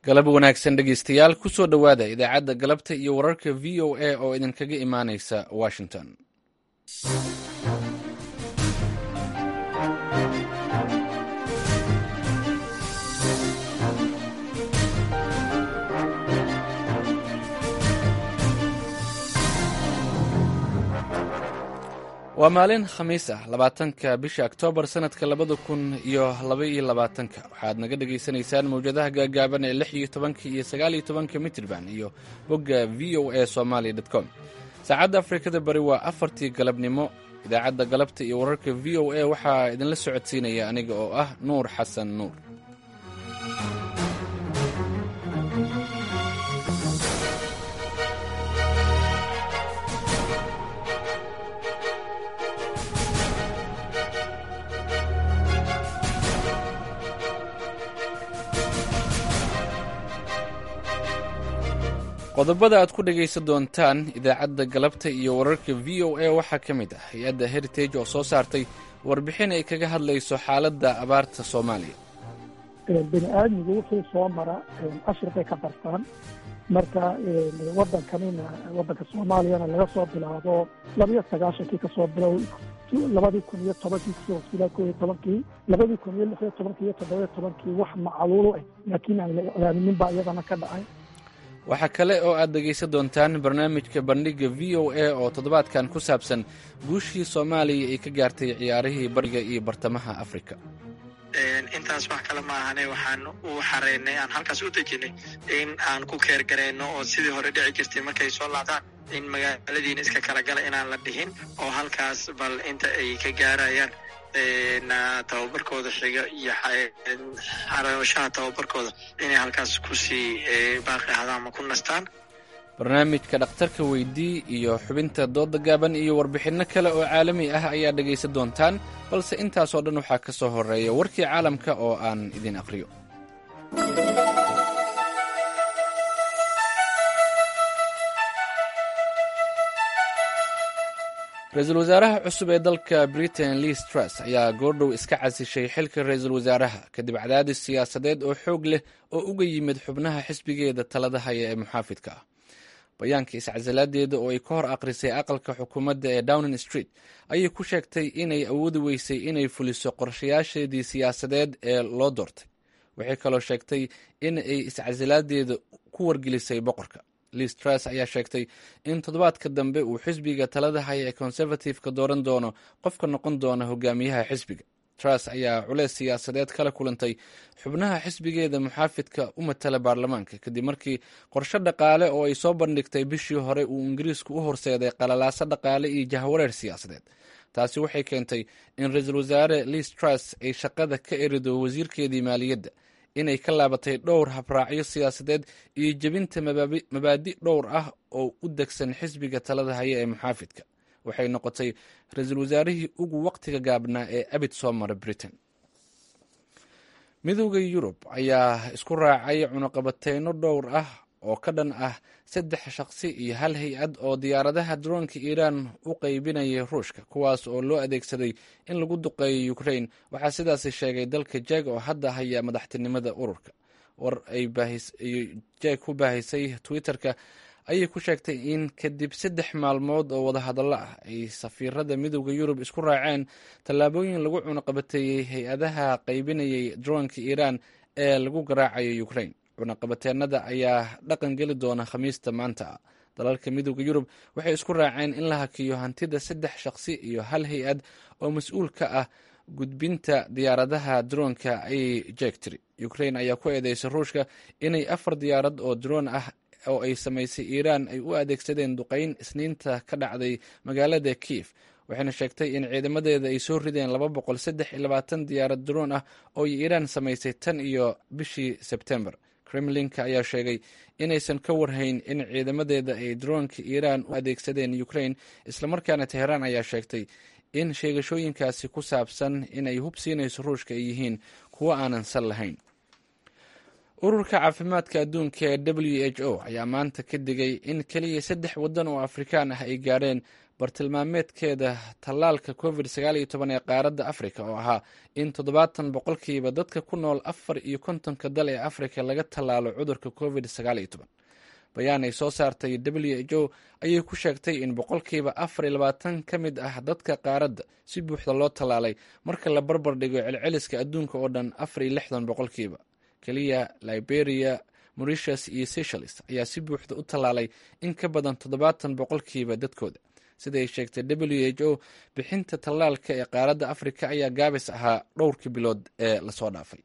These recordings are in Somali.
galab wanaagsan dhegeystayaal kusoo dhowaada idaacadda galabta iyo wararka v o a oo idinkaga imaanaysa washington waa maalin khamiis ah labaatanka bisha oktoobar sanadka labada kun iyo labaiyo labaatanka waxaad naga dhagaysanaysaan mawjadaha gaagaaban ee lix iyo tobanka iyo sagaaliyo tobanka mitrban iyo bogga v o a somaali com saacadda afrikada bari waa afartii galabnimo idaacadda galabta iyo wararka v o a waxaa idinla socodsiinaya aniga oo ah nuur xasan nuur qodobada aad ku dhegaysan doontaan idaacadda galabta iyo wararka v o a waxaa ka mid ah hay-adda heritage oo soo saartay warbixin ay kaga hadlayso xaaladda abaarta soomaaliya bini aadmigu wuxuu soo mara cashir bay ka bartaan marka wadankanina wadanka soomaaliyana laga soo bilaabo labiyo sagaashankii kasoo bilow labadii kun iyo tobankii kusoo ilaa ko iyo tobankii labadii kun iyo lix iyo tobankii iyo toddobiyo tobankii wax macaluulu ah laakiin aan la iclaamin baa iyadana ka dhacay waxaa kale oo aad dhegaysan doontaan barnaamijka bandhigga v o a oo toddobaadkan ku saabsan guushii soomaaliya ay ka gaartay ciyaarihii bariga iyo bartamaha afrika intaas wax kale ma ahane waxaan u xareynay aan halkaas u dejinay in aan ku keergarayno oo sidii hore dhici jirtay markay soo laabtaan in magaaladiina iska kala gala inaan la dhihin oo halkaas bal inta ay ka gaarayaan tababarkooda xiga iyo xarashaha tababarkooda inay halkaas kusii baaqi ahdaan ama ku nastaan barnaamijka dhakhtarka weydii iyo xubinta dooda gaaban iyo warbixinno kale oo caalami ah ayaa dhegaysan doontaan balse intaasoo dhan waxaa ka soo horeeya warkii caalamka oo aan idin aqriyo ra-iisul wasaaraha cusub ee dalka britain liis truss ayaa goordhow iska casishay xilka ra-iisul wasaaraha kadib cadaadis siyaasadeed oo xoog leh oo uga yimid xubnaha xisbigeeda talada haya ee muxaafidka ah bayaanka iscasilaadeeda oo ay ka hor aqrisay aqalka xukuumadda ee downing street ayay ku sheegtay inay awoodi weysay inay fuliso qorshayaasheedii siyaasadeed ee loo doortay waxay kaloo sheegtay in ay iscasilaadeeda ku wargelisay boqorka liis truss ayaa sheegtay in toddobaadka dambe uu xisbiga talada haya ee conservative-ka dooran doono qofka noqon doona hogaamiyaha xisbiga truss ayaa culeys siyaasadeed kala kulantay xubnaha xisbigeeda muxaafidka u matala baarlamaanka kadib markii qorshe dhaqaale oo ay soo bandhigtay bishii hore uu ingiriisku u horseeday qalalaaso dhaqaale iyo jahwareer siyaasadeed taasi waxay keentay in ra-iisul wasaare liis truss ay shaqada ka erido wasiirkeedii maaliyadda inay ka laabatay dhowr habraacyo siyaasadeed iyo jebinta mabaadi dhowr ah oo u degsan xisbiga talada haya ee muxaafidka waxay noqotay ra-iisul wasaarihii ugu waqtiga gaabnaa ee abid soo mara britain midowda yurub ayaa isku raacay cunuqabateyno dhowr ah oo ka dhan ah saddex shaqsi iyo hal hay-ad oo diyaaradaha daroonka iiraan u qeybinayay ruushka kuwaas oo loo adeegsaday in lagu duqeeyo ukraine waxaa sidaasi sheegay dalka jeg oo hadda haya madaxtinimada ururka war ay jeg ku baahisay twitter-ka ayay ku sheegtay in kadib saddex maalmood oo wadahadallo ah ay safiirada midowda yurub isku raaceen tallaabooyin lagu cunuqabateeyey hay-adaha qaybinayay daroonka iiraan ee lagu garaacayo ukraine cunaqabateenada ayaa dhaqan geli doona khamiista maanta dalalka midowda yurub waxay isku raaceen in la hakiyo hantida saddex shaqsi iyo hal hay-ad oo mas-uul ka ah gudbinta diyaaradaha daroonka ayay jeegtiri ukraine ayaa ku eedeysay ruushka inay afar diyaarad oo daroon ah oo ay samaysay iiraan ay u adeegsadeen duqeyn isniinta ka dhacday magaalada kiif waxayna sheegtay in ciidamadeeda ay soo rideen laba boqol saddex iyo labaatan diyaarad daroon ah oo ay iiraan samaysay tan iyo bishii sebtembar kremlinka ayaa sheegay inaysan ka warhayn in ciidamadeeda ay daroonka iiraan u adeegsadeen ukraine islamarkaana teheraan ayaa sheegtay in sheegashooyinkaasi ku saabsan inay hub siinayso ruushka ay yihiin kuwo aanan sal lahayn ururka caafimaadka adduunka ee w h o ayaa maanta ka digay in keliya saddex waddan oo afrikaan ah ay gaareen bartilmaameedkeeda tallaalka covid sagaal iyo toban ee qaaradda afrika oo ahaa in toddobaatan boqolkiiba dadka ku nool afar iyo kontonka dal ee afrika laga tallaalo cudurka covid sagaal iyo toban bayaan ay soo saartay w h o ayay ku sheegtay in boqolkiiba afar iyo labaatan ka mid ah dadka qaaradda si buuxda loo tallaalay marka la barbar dhigo celceliska adduunka oo dhan afar iyo lixdan boqolkiiba keliya liberia mauritius iyo seychelles ayaa si buuxda u tallaalay in ka badan toddobaatan boqolkiiba dadkooda sida ay sheegtay w h o bixinta tallaalka ee qaaradda afrika ayaa gaabis ahaa dhowrkii bilood ee lasoo dhaafay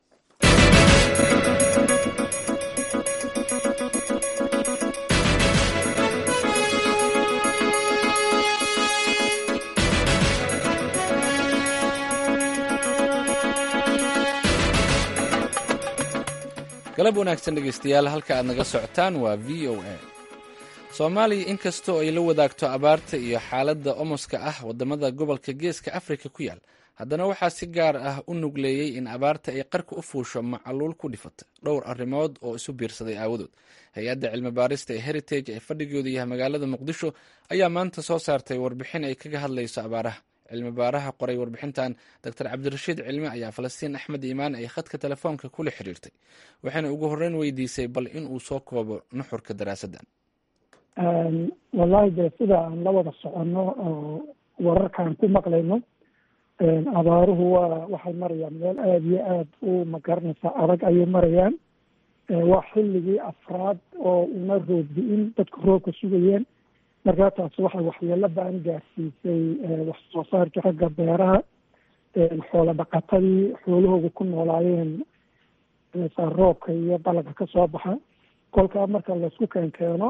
galab wanaagsan dhegeystayaal halka aad naga socotaan waa v o a soomaaliya inkastoo ay la wadaagto abaarta iyo xaaladda omoska ah wadamada gobolka geeska afrika ku yaal haddana waxaa si gaar ah u nugleeyey in abaarta ay qarka u fuusho macaluul ku dhifata dhowr arrimood oo isu biirsaday aawadood hay-adda cilmi baarista ee heritage ee fadhigooda yahay magaalada muqdisho ayaa maanta soo saartay warbixin ay kaga hadlayso abaaraha cilmi baaraha qoray warbixintan doctor cabdirashiid cilmi ayaa falastiin axmed iimaan ay khadka telefoonka kula xiriirtay waxayna ugu horreyn weydiisay bal in uu soo koobo nuxurka daraasaddan wallahi dee sida aan la wada soconno oo wararkaan ku maqlayno abaaruhu waa waxay marayaan meel aada iyo aada u magaranaysa adag ayay marayaan waa xilligii afraad oo una roodbi-in dadku roobka sugayeen markaa taasi waxay waxyeelo ba-an gaarsiisay wax soo saarkii xagga beeraha xoola dhaqatadii xoolahooda ku noolaayeen roobka iyo dalagka kasoo baxa kolkaa marka laisku keenkeeno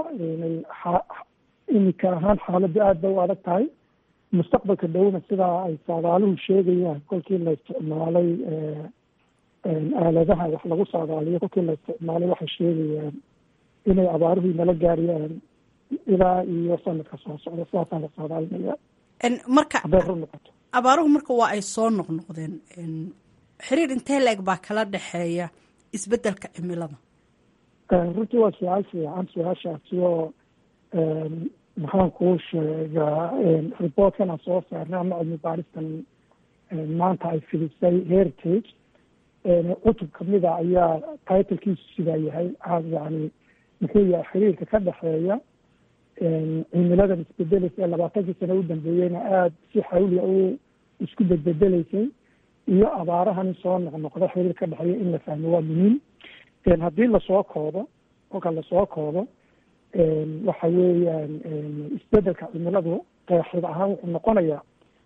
imika ahaan xaaladdu aad bay u adag tahay mustaqbalka dhowna sidaa ay saadaaluhu sheegayaan kolkii la isticmaalay aaladaha wax lagu saadaaliyo kolkii la isticmaalay waxay sheegayaan inay abaaruhu nala gaariyaan ilaa iyo sanadka soo socda sidaasaa la saadaalinaya marka hadday run noqoto abaaruhu marka waa ay soo noqnoqdeen xiriir intee la-eg baa kala dhexeeya isbedelka cimilada runtii waa su-aal fiican su-aashaasi oo maxaan kuu sheegaa reportkan aan soo saarnay ama cilmi baaristan maanta ay fidisay heritage cutub kamida ayaa titlkiisu sidaa yahay yani muxuu yahay xiriirka ka dhexeeya cimiladan isbedeleysa ee labaatankii sano u dambeeyeyna aada si xawliya u isku bedbedeleysay iyo abaarahan soo noqnoqda xiriir ka dhexeeya in la fahmo waa muhiim haddii lasoo koobo kolka lasoo koobo waxa weeyaan isbedelka cimiladu qeexid ahaan wuxuu noqonayaa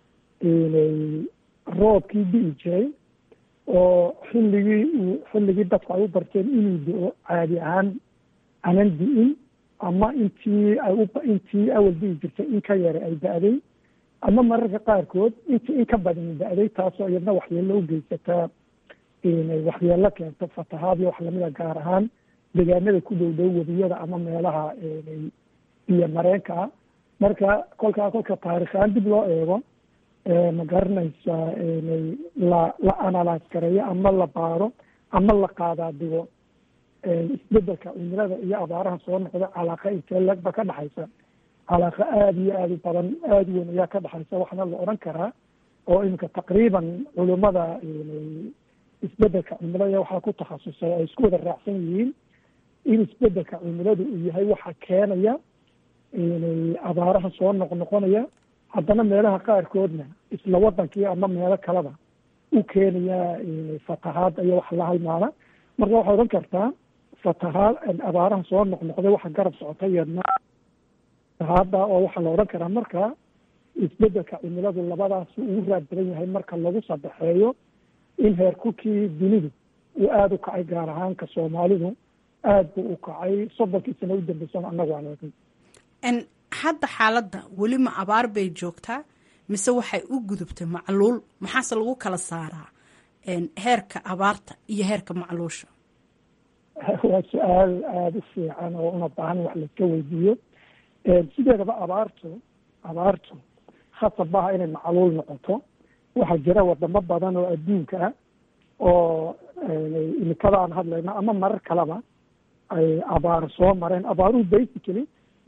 roobkii di'i jiray oo xilligii xilligii dadku ay u barteen inuu do-o caadi ahaan anan di'in ama intii ay u intii awal di'i jirtay in ka yara ay da-day ama mararka qaarkood intii in ka badan da-day taasoo iyadna waxyeelo u geysataa inay waxyeelo keento fatahaad iyo wax lamida gaar ahaan deegaanada ku dhow dhow webiyada ama meelaha biyo mareenka ah marka kolkaa kolka taarikhaan dib loo eego ma garanaysa la la analyse gareeyo ama la baaro ama la qaadaa digo isbedelka cimilada iyo abaaraha soo noqda calaaqa intee legba ka dhexaysa calaaqa aada iyo aada u badan aada weyn ayaa ka dhexaysa waxna la odhan karaa oo iminka taqriiban culimada isbedelka cimilada waxaa ku takhasusay ay isku wada raacsan yihiin in isbedelka cimiladu uu yahay waxa keenaya abaaraha soo noqnoqonaya haddana meelaha qaarkoodna isla wadankii ama meelo kaleba u keenaya fatahaad iyo wax la halmaana marka waxaa odhan kartaa fatahaad abaaraha soo noqnoqday waxa garab socota iyadna fatahaada oo waxaa la odhan karaa marka isbedelka cimiladu labadaas ugu raad badan yahay marka lagu sadexeeyo in heerkulkii dunidu uu aada u kacay gaar ahaanka soomaalidu aada buu u kacay soddonkii sano u dambeysana annagu aan eegay hadda xaaladda weli ma abaar bay joogtaa mise waxay u gudubtay macluul maxaase lagu kala saaraa heerka abaarta iyo heerka macluusha waa su-aal aada u fiican oo una baahan wax laiska weydiiyo sideedaba abaartu abaartu khasab maaha inay macluul noqoto waxaa jira wadamo badan oo adduunka ah oo imikada aan hadlayno ama marar kaleba ay abaaro soo mareen abaaruhu basically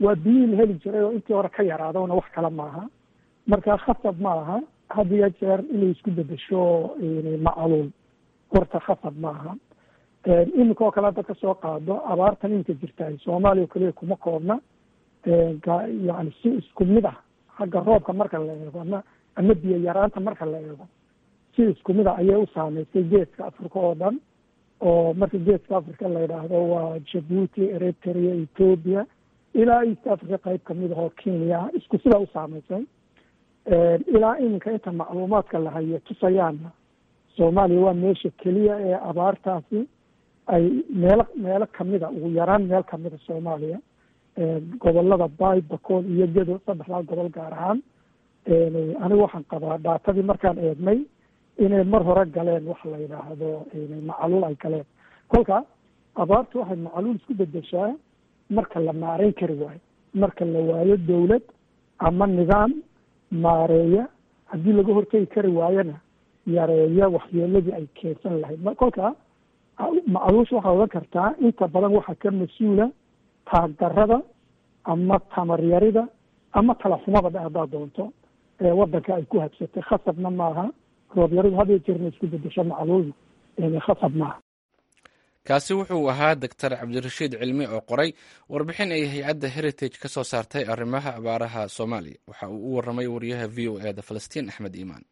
waa biyihii la heli jiray oo intii hore ka yaraadona wax kale maaha marka khasab ma aha had iyo jeer inay isku bedesho macaluul horta khasab ma aha iminka oo kale hadda kasoo qaado abaartan iminka jirtaay soomaaliya o kaliya kuma koobna yani si isku mid ah xagga roobka marka la eego ama ama biyo yaraanta marka la eego si isku mid ah ayay u saameysay geeska africa oo dhan oo marka geeska africa la yidhaahdo waa jabuuti eritrea ethoopia ilaa east africa qayb kamid ahoo kenya isku sidaa u saameysay ilaa iminka inta macluumaadka la hayo tusayaana soomaaliya waa meesha keliya ee abaartaasi ay meelo meelo kamida ugu yaraan meel kamida soomaaliya gobolada bay bakool iyo gedo saddexdaa gobol gaar ahaan anigu waxaan qabaa dhaatadii markaan eegnay inay mar hore galeen wax la yidhaahdo macaluul ay galeen kolka abaartu waxay macaluul isku bedeshaa marka la maareyn kari waayo marka la waayo dawlad ama nidaam maareeya haddii laga hortegi kari waayona yareeya waxyeeladii ay keensan lahayd kolka macaluusha waxaa odan kartaa inta badan waxaa ka mas-uula taagdarada ama tamaryarida ama talaxumada dhe haddaad doonto ee wadanka ay ku habsatay khasabna maaha roobyaridu had iyo jeerna isku bedesho macaluul khasab maaha kaasi wuxuu ahaa doctor cabdirashiid cilmi oo qoray warbixin ay hay-adda heritage ka soo saartay arrimaha abaaraha soomaaliya waxa uu u warramay wariyaha v o e da falastiin axmed iimaan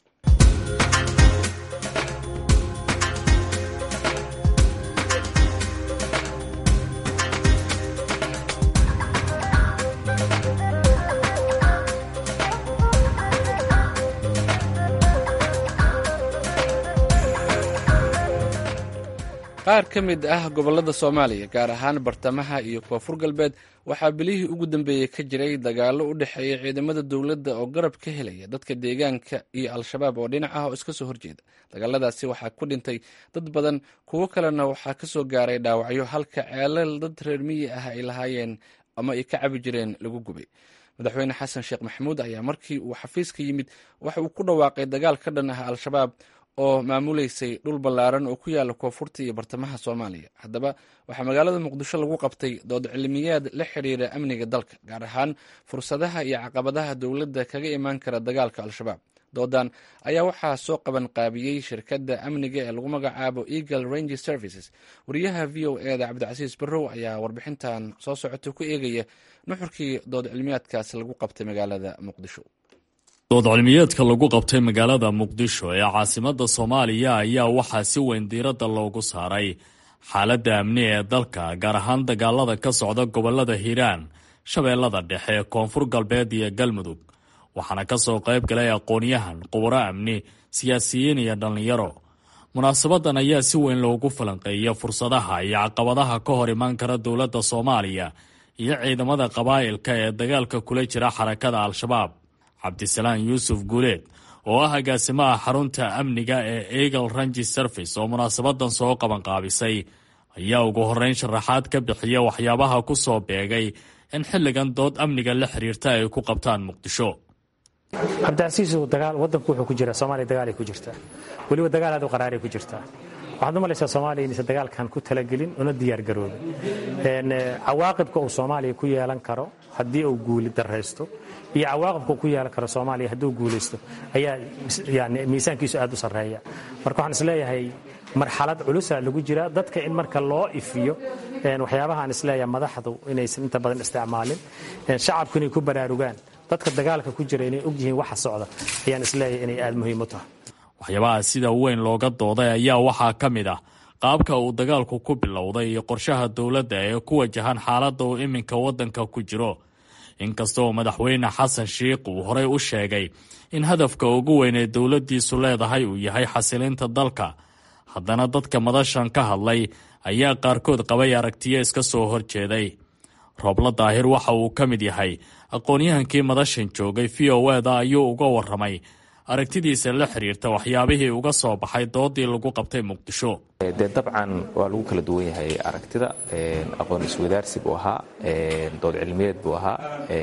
qaar ka mid ah gobollada soomaaliya gaar ahaan bartamaha iyo koonfur galbeed waxaa bilihii ugu dambeeyey ka jiray dagaallo u dhexeeya ciidamada dowladda oo garab ka helaya dadka deegaanka iyo al-shabaab oo dhinac ah oo iska soo horjeeda dagaaladaasi waxaa ku dhintay dad badan kuwo kalena waxaa ka soo gaaray dhaawacyo halka ceelal dad reer miyi ah ay lahaayeen ama ay ka cabi jireen lagu gubay madaxweyne xasan sheekh maxamuud ayaa markii uu xafiiska yimid waxa uu ku dhawaaqay dagaal ka dhan ah al-shabaab oo maamuleysay dhul ballaaran oo ku yaala koonfurta iyo bartamaha soomaaliya haddaba waxaa magaalada muqdisho lagu qabtay dood cilmiyaad la xiriira amniga dalka gaar ahaan fursadaha iyo caqabadaha dowladda kaga imaan kara dagaalka al-shabaab doodan ayaa waxaa soo qaban qaabiyey shirkadda amniga ee lagu magacaabo eagle range services wariyaha v o e da cabdicasiis barrow ayaa warbixintan soo socota ku eegaya nuxurkii dood cilmiyaadkaasi lagu qabtay magaalada muqdisho dood cilmiyeedka lagu qabtay magaalada muqdisho ee caasimadda soomaaliya ayaa waxaa si weyn diiradda loogu saaray xaaladda amni ee dalka gaar ahaan dagaalada ka socda gobollada hiiraan shabeellada dhexe koonfur galbeed iyo galmudug waxaana ka soo qayb galay aqoon-yahan quburo amni siyaasiyiin iyo dhallinyaro munaasabadan ayaa si weyn loogu falanqeeya fursadaha iyo caqabadaha ka hor imaan kara dowladda soomaaliya iyo ciidamada qabaa'ilka ee dagaalka kula jira xarakada al-shabaab cabdisalaan yuusuf guuleed oo ah agaasimaha xarunta amniga ee eagle rangi service oo munaasabadan soo qabanqaabisay ayaa ugu horreyn sharaxaad ka bixiya waxyaabaha ku soo beegay in xilligan dood amniga la xiriirta ay ku qabtaan muqdisho cabdicasiisow dagaal wadanku wuxuu ku jira soomaaliya dagaalay ku jirtaa weliba dagaal aad u qaraaray ku jirtaa waxaad u malaysaa soomaaliya inaysan dagaalkan ku talagelin una diyaar garoobin cawaaqibka uu soomaaliya ku yeelan karo haddii uu guuli daraysto iyo cawaaqibka uu ku yeelan karo soomaaliya hadduu guulaysto ayaa yani miisaankiisu aad u sarreeya marka waxaan isleeyahay marxalad culusa lagu jiraa dadka in marka loo ifiyo waxyaabahaan isleeyahay madaxdu inaysan inta badan isticmaalin shacabku inay ku baraarugaan dadka dagaalka ku jira inay og yihiin waxa socda ayaan isleeyahay inay aada muhiim u tahay waxyaabaha sida weyn looga dooday ayaa waxaa ka mid ah qaabka uu dagaalku ku bilowday iyo qorshaha dowladda ee ku wajahan xaaladda uu iminka waddanka ku jiro inkastoo madaxweyne xasan shiikh uu horey u sheegay in hadafka ugu weyn ee dowladdiisu leedahay uu yahay xasilinta dalka haddana dadka madashan ka hadlay ayaa qaarkood qabay aragtiyo iska soo horjeeday roobla daahir waxa uu ka mid yahay aqoon-yahankii madashan joogay v o eda ayuu uga warramay aragtidiisa la xiriirta waxyaabihii uga soo baxay doodii lagu qabtay muqdisho dee dabcan waa lagu kala duwan yahay aragtida aqoon iswadaarsi buu ahaa dood cilmiyeed buu ahaa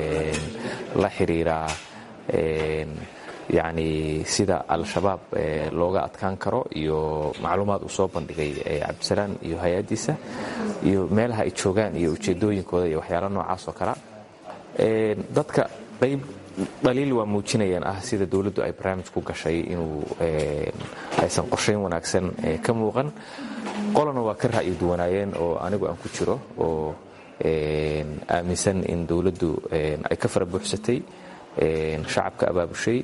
la xiriira yacni sida al-shabaab looga adkaan karo iyo macluumaad uu soo bandhigay cabdisalaan iyo hay-addiisa iyo meelaha ay joogaan iyo ujeedooyinkooda iyo waxyaala noocaas oo kale dadka qayb dhaliil waa muujinayaan ah sida dowladdu ay barnaamij ku gashay inuu aysan qorshayn wanaagsan ka muuqan qolana waa ka ra'yi duwanaayeen oo anigu aan ku jiro oo aaminsan in dowladdu ay ka fara buuxsatay shacabka abaabushay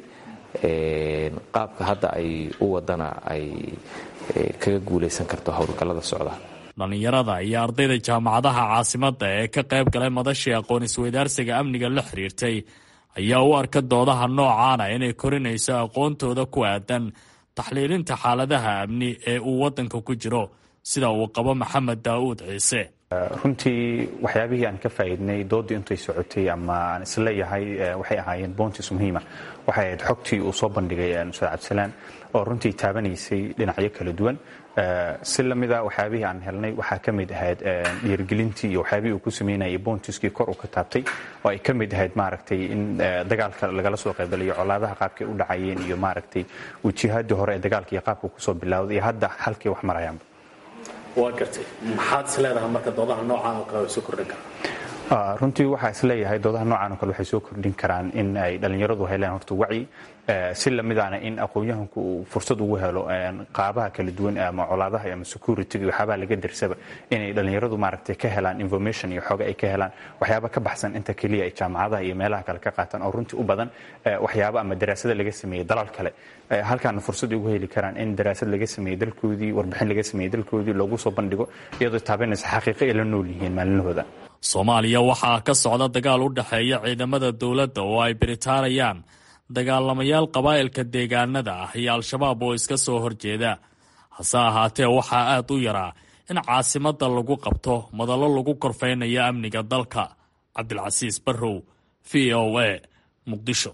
qaabka hadda ay u wadana ay kaga guulaysan karto howlgallada socda dhallinyarada iyo ardayda jaamacadaha caasimadda ee ka qayb galay madashii aqoon isweydaarsiga amniga la xiriirtay ayaa u arka doodaha noocaana inay korinayso aqoontooda ku aadan taxliilinta xaaladaha amni ee uu waddanka ku jiro sida uu qabo maxamed daa'uud ciise runtii waxyaabihii aan ka faa'iidnay doodii intay socotay ama aan isleeyahay waxay ahaayeen boontis muhiima waxay ahayd xogtii uu soo bandhigay ustaad cabdisalaan oo runtii taabanaysay dhinacyo kala duwan si lamida waxyaabihii aan helnay waxaa ka mid ahayd dhiirgelintii iyo waxyaabihii uu ku sameynayay boontiskii kor uu ka taabtay oo ay ka mid ahayd maaragtay in dagaalka lagala soo qaybgalayo colaadaha qaabkay u dhacayeen iyo maaragtay wajihadii hore ee dagaalka iyo qaabka kusoo bilowday iyo hadda halkay wax marayaanba waa gartay maxaad is leedahay marka doodaha noocaan oo kale way soo kordhin karaan runtii waxaa is leeyahay doodaha noocan oo kale waxay soo kordhin karaan in ay dhallinyaradu heleen horta wacyi si lamidaana in aqoon-yahanku uu fursad ugu helo qaabaha kala duwan ama colaadaha ama security iyo waxyaabaha laga darsaba inay dhallinyaradu maaragtay ka helaan information iyo xooga ay ka helaan waxyaaba ka baxsan inta keliya ay jaamacadaha iyo meelaha kale ka qaataan oo runtii u badan waxyaaba ama daraasada laga sameeyey dalal kale halkaana fursad ugu heli karaan in daraasad laga sameeyey dalkoodii warbixin laga sameeyey dalkoodii loogu soo bandhigo iyadoo taabanaysa xaqiiqo ay la nool yihiin maalinahooda soomaaliya waxaa ka socda dagaal u dhexeeya ciidamada dowladda oo ay biritaanayaan dagaalamayaal qabaa'ilka deegaanada ah iyo al-shabaab oo iska soo horjeeda hase ahaatee waxaa aad u yaraa in caasimadda lagu qabto madallo lagu korfaynayo amniga dalka cabdilcasiis barrow v o a muqdisho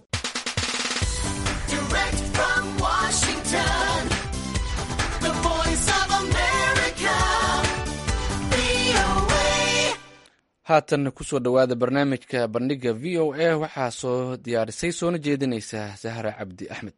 haatan kusoo dhowaada barnaamijka bandhiga v o a waxaa soo diyaarisay soona jeedinaysa sahra cabdi axmed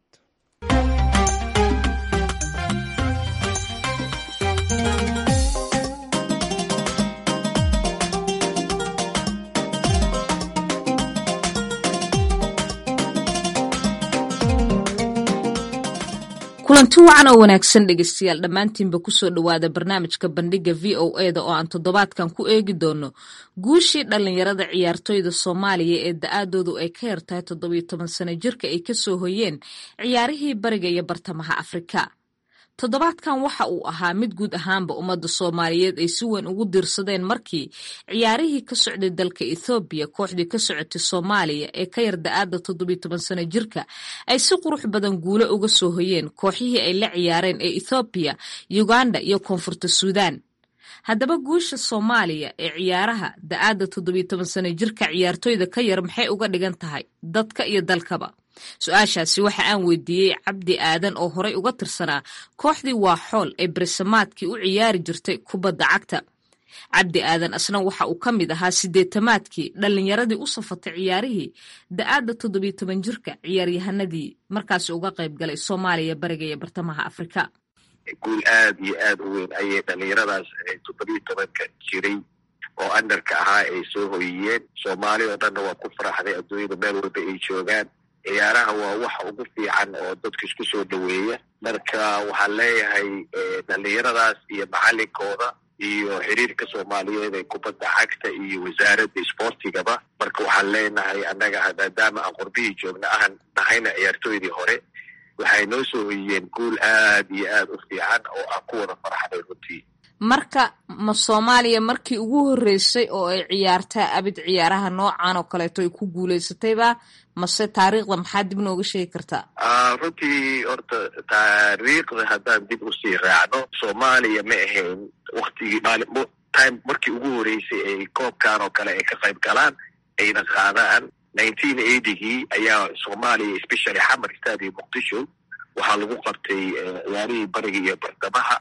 kulanti wacan oo wanaagsan dhegeystayaal dhammaantiinba kusoo dhowaada barnaamijka bandhiga v o e da oo aan toddobaadkan ku eegi doono guushii dhallinyarada ciyaartoyda soomaaliya ee da-aadoodu ay ka yartahay toddobiyo toban sano jirka ay kasoo hoyeen ciyaarihii bariga iyo bartamaha afrika toddobaadkan waxa uu ahaa mid guud ahaanba ummadda soomaaliyeed ay si weyn ugu diirsadeen markii ciyaarihii ka socday dalka ethoobiya kooxdii ka socotay soomaaliya ee ka yar da-aada toddobiyo toban sano jirka ay si qurux badan guulo uga soo hoyeen kooxihii ay la ciyaareen ee ethoobiya uganda iyo koonfurta suudaan haddaba guusha soomaaliya ee ciyaaraha da-aada toddobiyo toban sano jirka ciyaartoyda ka yar maxay uga dhigan tahay dadka iyo dalkaba su-aashaasi waxa aan weydiiyey cabdi aadan oo horey uga tirsanaa kooxdii waa xool ee beresamaadkii u ciyaari jirtay kubadda cagta cabdi aadan asna waxa uu ka mid ahaa sideetamaadkii dhallinyaradii u safatay ciyaarihii da-aadda toddobiyo toban jirka ciyaaryahanadii markaasi uga qayb galay soomaaliya bariga iyo bartamaha afrika guul aad iyo aad u weyn ayay dhallinyaradaas toddobiyo tobanka jiray oo andarka ahaa ay soo hoyiyeen soomaali oo dhanna waa ku faraxday adduunyada meel walba ay joogaan ciyaaraha waa waxa ugu fiican oo dadka isku soo dhoweeya marka waxaan leeyahay dhallinyaradaas iyo macalinkooda iyo xiriirka soomaaliyeed ee kubadda cagta iyo wasaaradda isboortigaba marka waxaan leenahay annaga maadaama aan qurbihii joogna ahan nahayna ciyaartooydii hore waxay noo soo hoyiyeen guul aad iyo aad u fiican oo aan ku wada faraxday runtii marka ma soomaaliya markii ugu horreysay oo ay ciyaartaa abid ciyaaraha noocan oo kaleeto ay ku guulaysatayba mase taariikhda maxaa dib nooga sheegi kartaa runtii horta taariikhda haddaan dib usii raacno soomaaliya ma ahayn waktigii time markii ugu horreysay ay koobkan oo kale ay ka qayb galaan ayna qaadaan nineteen eightygii ayaa soomaaliya especially xamar stadium muqdisho waxaa lagu qabtay ciyaarihii bariga iyo bartamaha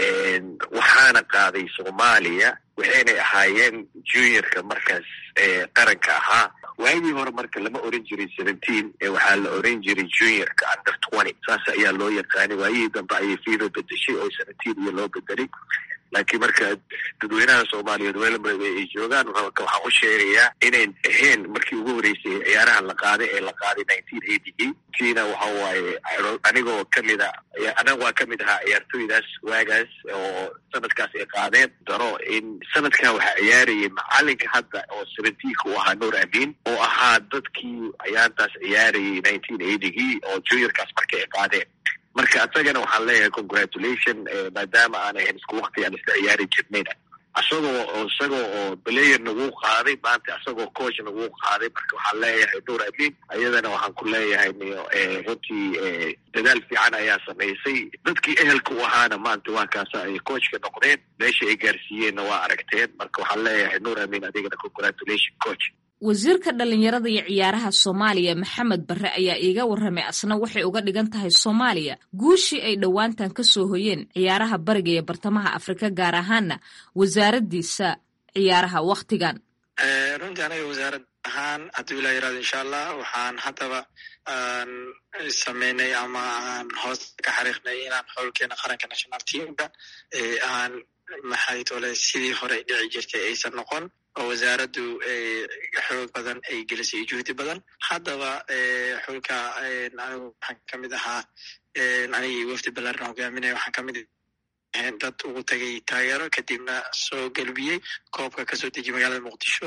waxaana qaaday soomaaliya waxaynay ahaayeen juniorka markaas qaranka ahaa waagii hore marka lama oran jiray seventeen waxaa la oran jiray juniorka under twenty saas ayaa loo yaqaanay waayihii dambe ayay fiiba bedeshay oo seventeen iyo loo bedelay laakiin marka dadweynaha soomaaliyeed meelba ay joogaan waxaan u sheegayaa inayn ahayn markii ugu horeysay ciyaaraha la qaaday ee la qaaday nineteen eighty tiina waxa waaye anigoo kamid a anaga waa kamid ahaa ciyaartooydaas waagaas oo sanadkaas ay qaadeen daro in sanadkan waxaa ciyaarayay macalinka hadda oo seventeenka u ahaa nuur amin oo ahaa dadkii ciyaartaas ciyaarayay nineteen eightygii oo juniorkaas marka ay qaadeen marka isagana waxaan leeyahay congratulation maadaama aan ahayn isku wakti aan isla ciyaari jirnayna isagoo isagoo oo player nagu qaaday maanta isagoo coach nagu qaaday marka waxaan leeyahay nuur amin ayadana waxaan ku leeyahay runtii dadaal fiican ayaa samaysay dadkii ehelka u ahaana maanta waa kaasa ay coachka noqdeen meesha ay gaarsiiyeenna waa aragteen marka waxaan leeyahay nuur amin adigana congratulation coach wasiirka dhallinyarada iyo ciyaaraha soomaaliya maxamed barre ayaa iiga warramay asna waxay uga dhigan tahay soomaaliya guushii ay dhowaantan ka soo hoyeen ciyaaraha bariga iyo bartamaha afrika gaar ahaana wasaaraddiisa ciyaaraha wakhtigan runtii aniga wasaarad ahaan hadduu ilaa yirahdo insha allah waxaan haddaba aan sameynay ama aan hoos ka xariiqnay inaan xowlkeena qaranka national teamka aan maxay tole sidii hore dhici jirtay aysan noqon oo wasaaraddu xoog badan ay gelisay juhdi badan haddaba xulka anigu waxaan ka mid ahaa anigii wafdi balaarna hogaaminaya waxaan ka mid dad ugu tagay taageero kadibna soo gelbiyey koobka kasoo dejiy magaalada muqdisho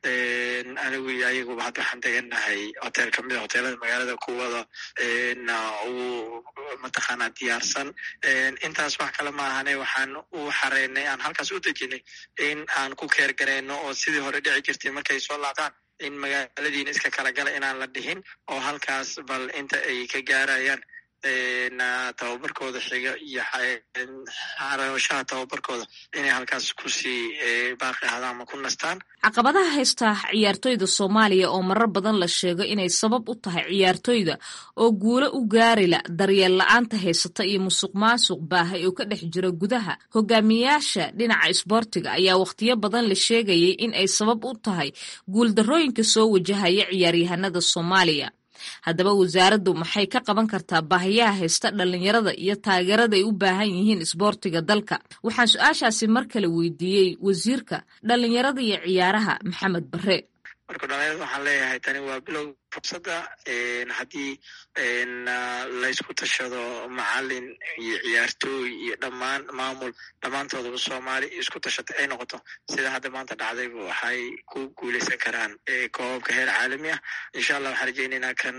anigu iyo ayaguba hadda waxaan degannahay hotel kamid a hoteelada magaalada kuwada ugu mataqaanaa diyaarsan intaas wax kale ma ahane waxaan u xareynay aan halkaas u dejinay in aan ku keer garayno oo sidii hore dhici jirtay markay soo laabtaan in magaaladiina iska kala gala inaan la dhihin oo halkaas bal inta ay ka gaarayaan tababarkooda xiga iyo xarashaha tababarkooda inay halkaas kusii baaqi ahaadaan ama ku nastaan caqabadaha haysta ciyaartoyda soomaaliya oo marar badan la sheego inay sabab u tahay ciyaartoyda oo guulo u gaarila daryeel la-aanta haysata iyo musuq maasuq baahay oo ka dhex jira gudaha hogaamiyayaasha dhinaca isboortiga ayaa wakhtiyo badan la sheegayay in ay sabab u tahay guuldarrooyinka soo wajahaya ciyaaryahanada soomaaliya haddaba wasaaraddu maxay ka qaban kartaa baahiyaha haysta dhallinyarada iyo taageerada ay u baahan yihiin isboortiga dalka waxaan su-aashaasi mar kale weydiiyey wasiirka dhallinyarada iyo ciyaaraha maxamed barre marka dhalinyarada waxaan leeyahay tani waa bilow fursadda haddii laysku tashado macalin iyo ciyaartooy iyo dhammaan maamul dhammaantoodaba soomaali isku tashata ay noqoto sida hadda maanta dhacdayba waxay ku guuleysan karaan koobabka heer caalami ah insha allah waxaan rajeynaynaa kan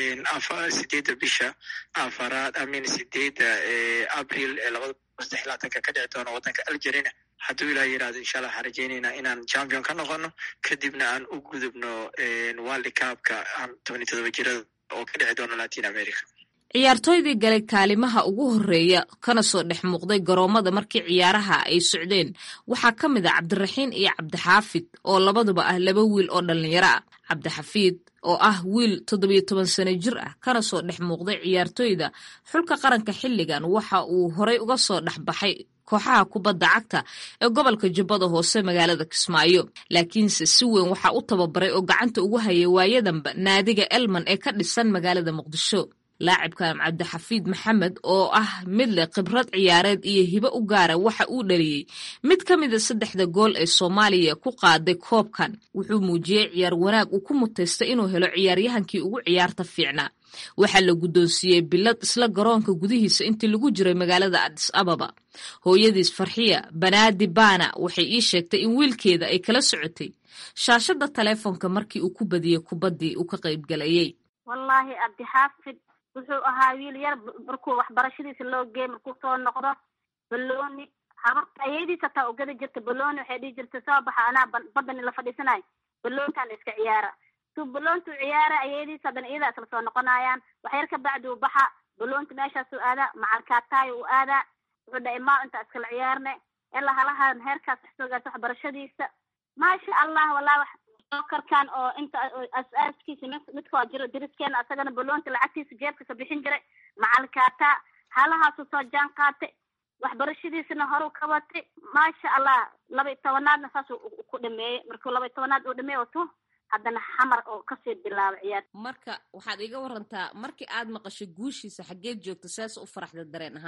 sideedda bisha afaraad amin sideedda abril ee labada saddex labaatanka ka dhici doona waddanka algerina hadduu ilaa yirahdo insha allah waxaan rajeynaynaa inaan champion ka noqono kadibna aan u gudubno world cupka tobani todoba jirada oo ka dhici doona latin america ciyaartooydii galay kaalimaha ugu horeeya kana soo dhex muuqday garoomada markii ciyaaraha ay socdeen waxaa ka mid ah cabdiraxiin iyo cabdixaafid oo labaduba ah laba wiil oo dhallinyaro ah cabdixafiid oo ah wiil toddobiyo toban sano jir ah kana soo dhex muuqday ciyaartooyda xulka qaranka xilligan waxa uu horey uga soo dhexbaxay kooxaha kubadda cagta ee gobolka jubbada hoose magaalada kismaayo laakiinse si weyn waxaa u tababaray oo gacanta ugu hayay waayadanba naadiga elman ee ka dhisan magaalada muqdisho laacibkan cabdixafiid maxamed oo ah mid leh khibrad ciyaareed iyo hibo u gaara waxa uu dhaliyey mid ka mida saddexda gool ee soomaaliya ku qaaday koobkan wuxuu muujiyey ciyaar wanaag uu ku mutaystay inuu helo ciyaaryahankii ugu ciyaarta fiicnaa waxaa la guddoonsiiyey bilad isla garoonka gudihiisa intii lagu jiray magaalada adis ababa hooyadiis farxiya banaadi baana waxay ii sheegtay in wiilkeeda ay kala socotay shaashadda taleefonka markii uu ku badiyey kubaddii uu ka qaybgalayey wallaahi cabdixaafid wuxuu ahaa wiil yar markuu waxbarashadiisa loo geey markuu soo noqdo balooni habarta ayadiisa taa ugada jirta balooni waxay dhihi jirta soo baxa anaa badani la fadhiisanayo baloontaan iska ciyaara suu baloontuu ciyaara ayadiisa haddana iyadaa isla soo noqonayaan waxyar ka bacdi uu baxa baloonta meeshaasuu aadaa macalkaataayo uu aadaa wuxuu dhahay maa intaa iskala ciyaarne ilaa halahan heerkaas waxsoogaas waxbarashadiisa maasha allah wallah wax karkan oo inta as-aaskiisa midkoo jiro diriskeena asagana baloonta lacagtiisa jeebkasa bixin jiray macalkaataa halahaasuu soo jaan qaatay waxbarashadiisana horu ka watay maasha allah laba iyo tobanaadna saasuu ku dhameeyey markuu laba iyo tobanaad uu dhameey wato haddana xamar oo kasii bilaabay ciyaar marka waxaad iga warantaa markii aad maqashay guushiisa xaggeed joogta saas u faraxda dareen ahaan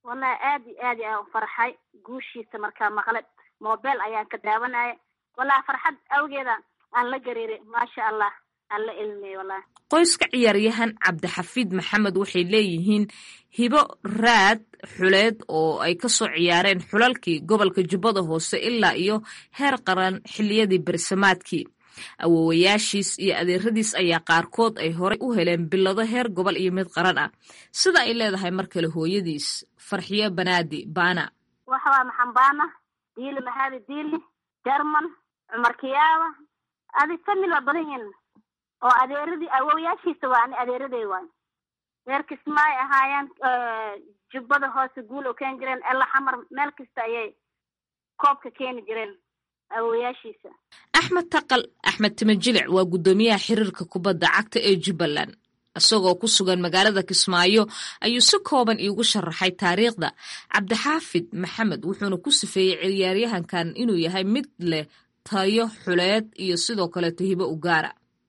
wallahi aad iyo aad ayaan u farxay guushiisa markaa maqle mobel ayaan ka daawanaya wallahi farxad awgeeda aan la gariiray maasha allah aan la elmiyey wallahi qoyska ciyaaryahan cabdixafiid maxamed waxay leeyihiin hibo raad xuleed oo ay kasoo ciyaareen xulalkii gobolka jubbada hoose ilaa iyo heer qaran xiliyadii bersamaadkii awoowayaashiis iyo adeeradiis ayaa qaarkood ay horey u heleen bilado heer gobol iyo mid qaran ah sida ay leedahay mar kale hooyadiis farxiyo banaadi baana waxa waa maxambaana diili maxaadi diili jerman cumar kiyaaba adi famil waa badan yihiin oo adeeradii awoowayaashiisa waa ani adeeraday waay reer kismaay ahaayeen jubbada hoose guul oo keeni jireen ela xamar meel kasta ayay koobka keeni jireen awoowayaashiisa axmed taqal axmed timajilic waa guddoomiyaha xiriirka kubadda cagta ee jubbaland isagoo ku sugan magaalada kismaayo ayuu si kooban iigu sharaxay taariikhda cabdixaafid maxamed wuxuuna ku sifeeyey ciyaaryahankan inuu yahay mid leh tayo xuleed iyo sidoo kaleeto hibo u gaara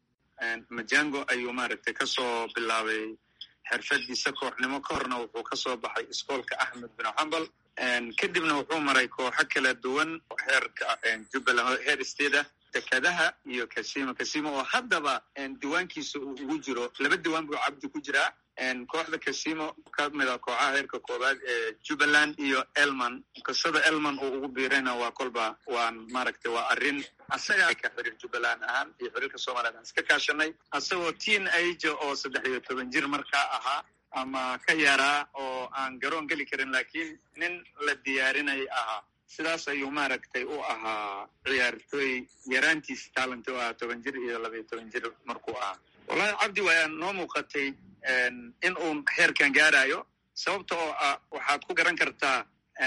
majango ayuu maaragtay kasoo bilaabay xirfadiisa kooxnimo ka horna wuxuu kasoo baxay iskoolka axmed bin xambal kadibna wuxuu maray kooxo kala duwan heerka jubbaland heer state ah dekadaha iyo kasimo kasimo oo haddaba diiwaankiisa uu ugu jiro laba diiwaan buu cabdi ku jiraa kooxda kasimo ka mid a kooxaha heerka koowaad ee jubbaland iyo elman qisada elman uu ugu biirayna waa kolba waan maaragtay waa arrin asaga ka xiriir jubbaland ahaan iyo xiriirka soomaliyeed aan iska kaashanay asagoo teen age oo saddex iyo toban jir markaa ahaa ama ka yaraa oo aan garoon geli karin laakiin nin la diyaarinay ahaa sidaas ayuu maaragtay u ahaa ciyaartooy yaraantiis talent u ahaa toban jir iyo laba iyo toban jir markuu ahaa wallahi cabdi waa noo muuqatay in uu heerkan gaarayo sababta oo ah waxaad ku garan kartaa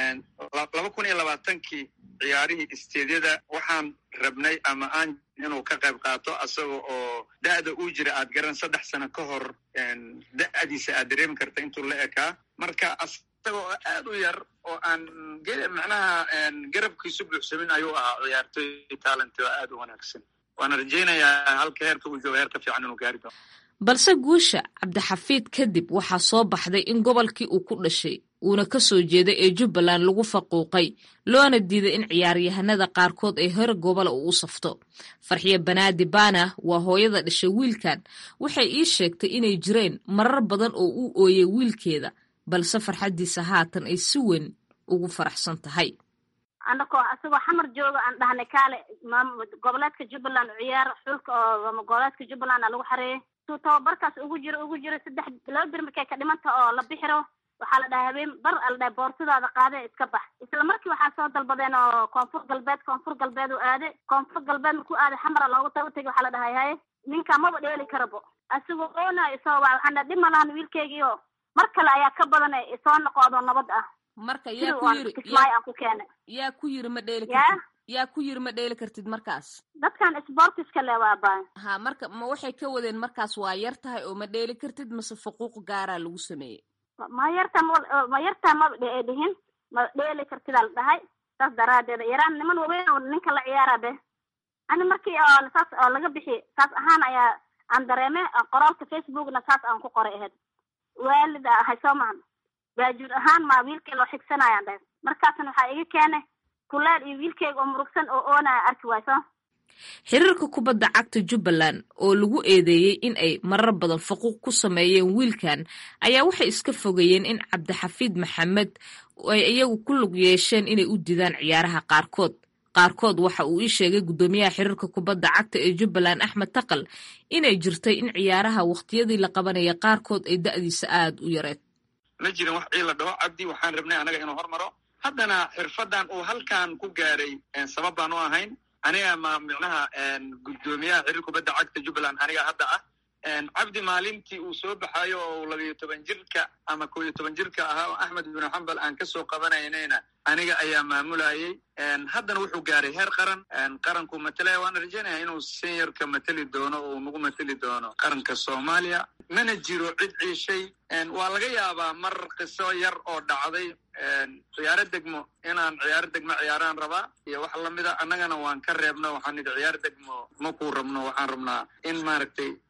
laba kun iyo labaatankii ciyaarihii isteedyada waxaan rabnay ama aan inuu ka qayb qaato asaga oo da'da uu jira aad garan saddex sano ka hor da'diisa aad dareemi karta intuu la ekaa marka isaga oo aad u yar oo aan macnaha garabkiisu buuxsamin ayuu ahaa ciyaartooy talent oo aad u wanaagsan waana rajaynayaa halka heerka uu jooga heer ka fiican inuu gaari doono balse guusha cabdixafiid kadib waxaa soo baxday in gobolkii uu ku dhashay uuna ka soo jeeday ee jubbaland lagu faquuqay loona diiday in ciyaaryahanada qaarkood ay hor gobola uu u safto farxiyo banaadi baana waa hooyada dhashay wiilkan waxay ii sheegtay inay jireen marar badan oo u ooyey wiilkeeda balse farxaddiisa haatan ay si weyn ugu faraxsan tahay anakoo isagoo xamar jooga aan dhahnay kaale goboleedka jubbaland ciyaar xulka oo goboleedka jubbaland a lagu xareeyay suu tababarkaas ugu jiro ugu jiro saddex laba bir markay ka dhimanta oo la bixiro waxaa la dhahay habeen bar a la dhahay boortadaada qaade iska bax isla markii waxaa soo dalbadeen oo koonfur galbeed koonfur galbeed u aade koonfur galbeed markuu aaday xamara loogu taba tegay waxaa la dhahay haye ninka maba dheeli karabo asigoo oonayo isoo waa waxaan dhahay dhib ma lahan wiilkeygiio mar kale ayaa ka badan isoo noqodo nabad ah marka yaa ku yiri kismaayo aan ku keenay yaa ku yiri ma dheeli kartid yaa ku yiri ma dheeli kartid markaas dadkan sportiska le waa baa ha marka ma waxay ka wadeen markaas waa yar tahay oo ma dheeli kartid mase fuquuq gaaraa lagu sameeyey ma yarta ma yartaa maba dhihin ma dheeli kartidaa la dhahay saas daraadeeda yaraan niman waweyn oo ninka la ciyaara be ani markii oo saas oo laga bixi saas ahaan ayaa aan dareeme qoraalka facebookna saas aan ku qoray ahayd waalid ahay soo mahan baajuur ahaan maa wiilkay loo xigsanayaan dhahay markaasna waxaa iga keenay kuleel iyo wiilkeyga oo murugsan oo oonaya arki wayso xiriirka kubadda cagta jubbaland oo lagu eedeeyey in ay marar badan faquuq ku sameeyeen wiilkan ayaa waxay iska fogeeyeen in cabdixafiid maxamed ay iyagu ku lug yeesheen inay u didaan ciyaaraha qaarkood qaarkood waxa uu ii sheegay guddoomiyaha xiriirka kubadda cagta ee jubbaland axmed taqal inay jirtay in ciyaaraha wakhtiyadii la qabanaya qaarkood ay da'diisa aada u yareed ma jirin wax ciila dhaho cabdi waxaan rabnay anaga inuu hormaro haddana xirfadan uu halkan ku gaaray sabab baan u ahayn aniga ma micnaha guddoomiyaha xiriir kubadda cagta jubbaland aniga hadda ah cabdi maalintii uu soo baxayo oo labayo toban jirka ama koo iyo toban jirka ahaa oo axmed bin xambal aan kasoo qabanaynayna aniga ayaa maamulayay haddana wuxuu gaaray heer qaran qaranku matalaya waana rajaynaya inuu seniorka mateli doono oo nagu mateli doono qaranka soomaaliya mana jiro cid ciishay waa laga yaabaa mar qiso yar oo dhacday ciyaaro degmo inaan ciyaaro degmo ciyaaraan rabaa iyo wax lamida annagana waan ka reebno waxaan nidhi ciyaar degmo ma kuu rabno waxaan rabnaa in maaragtay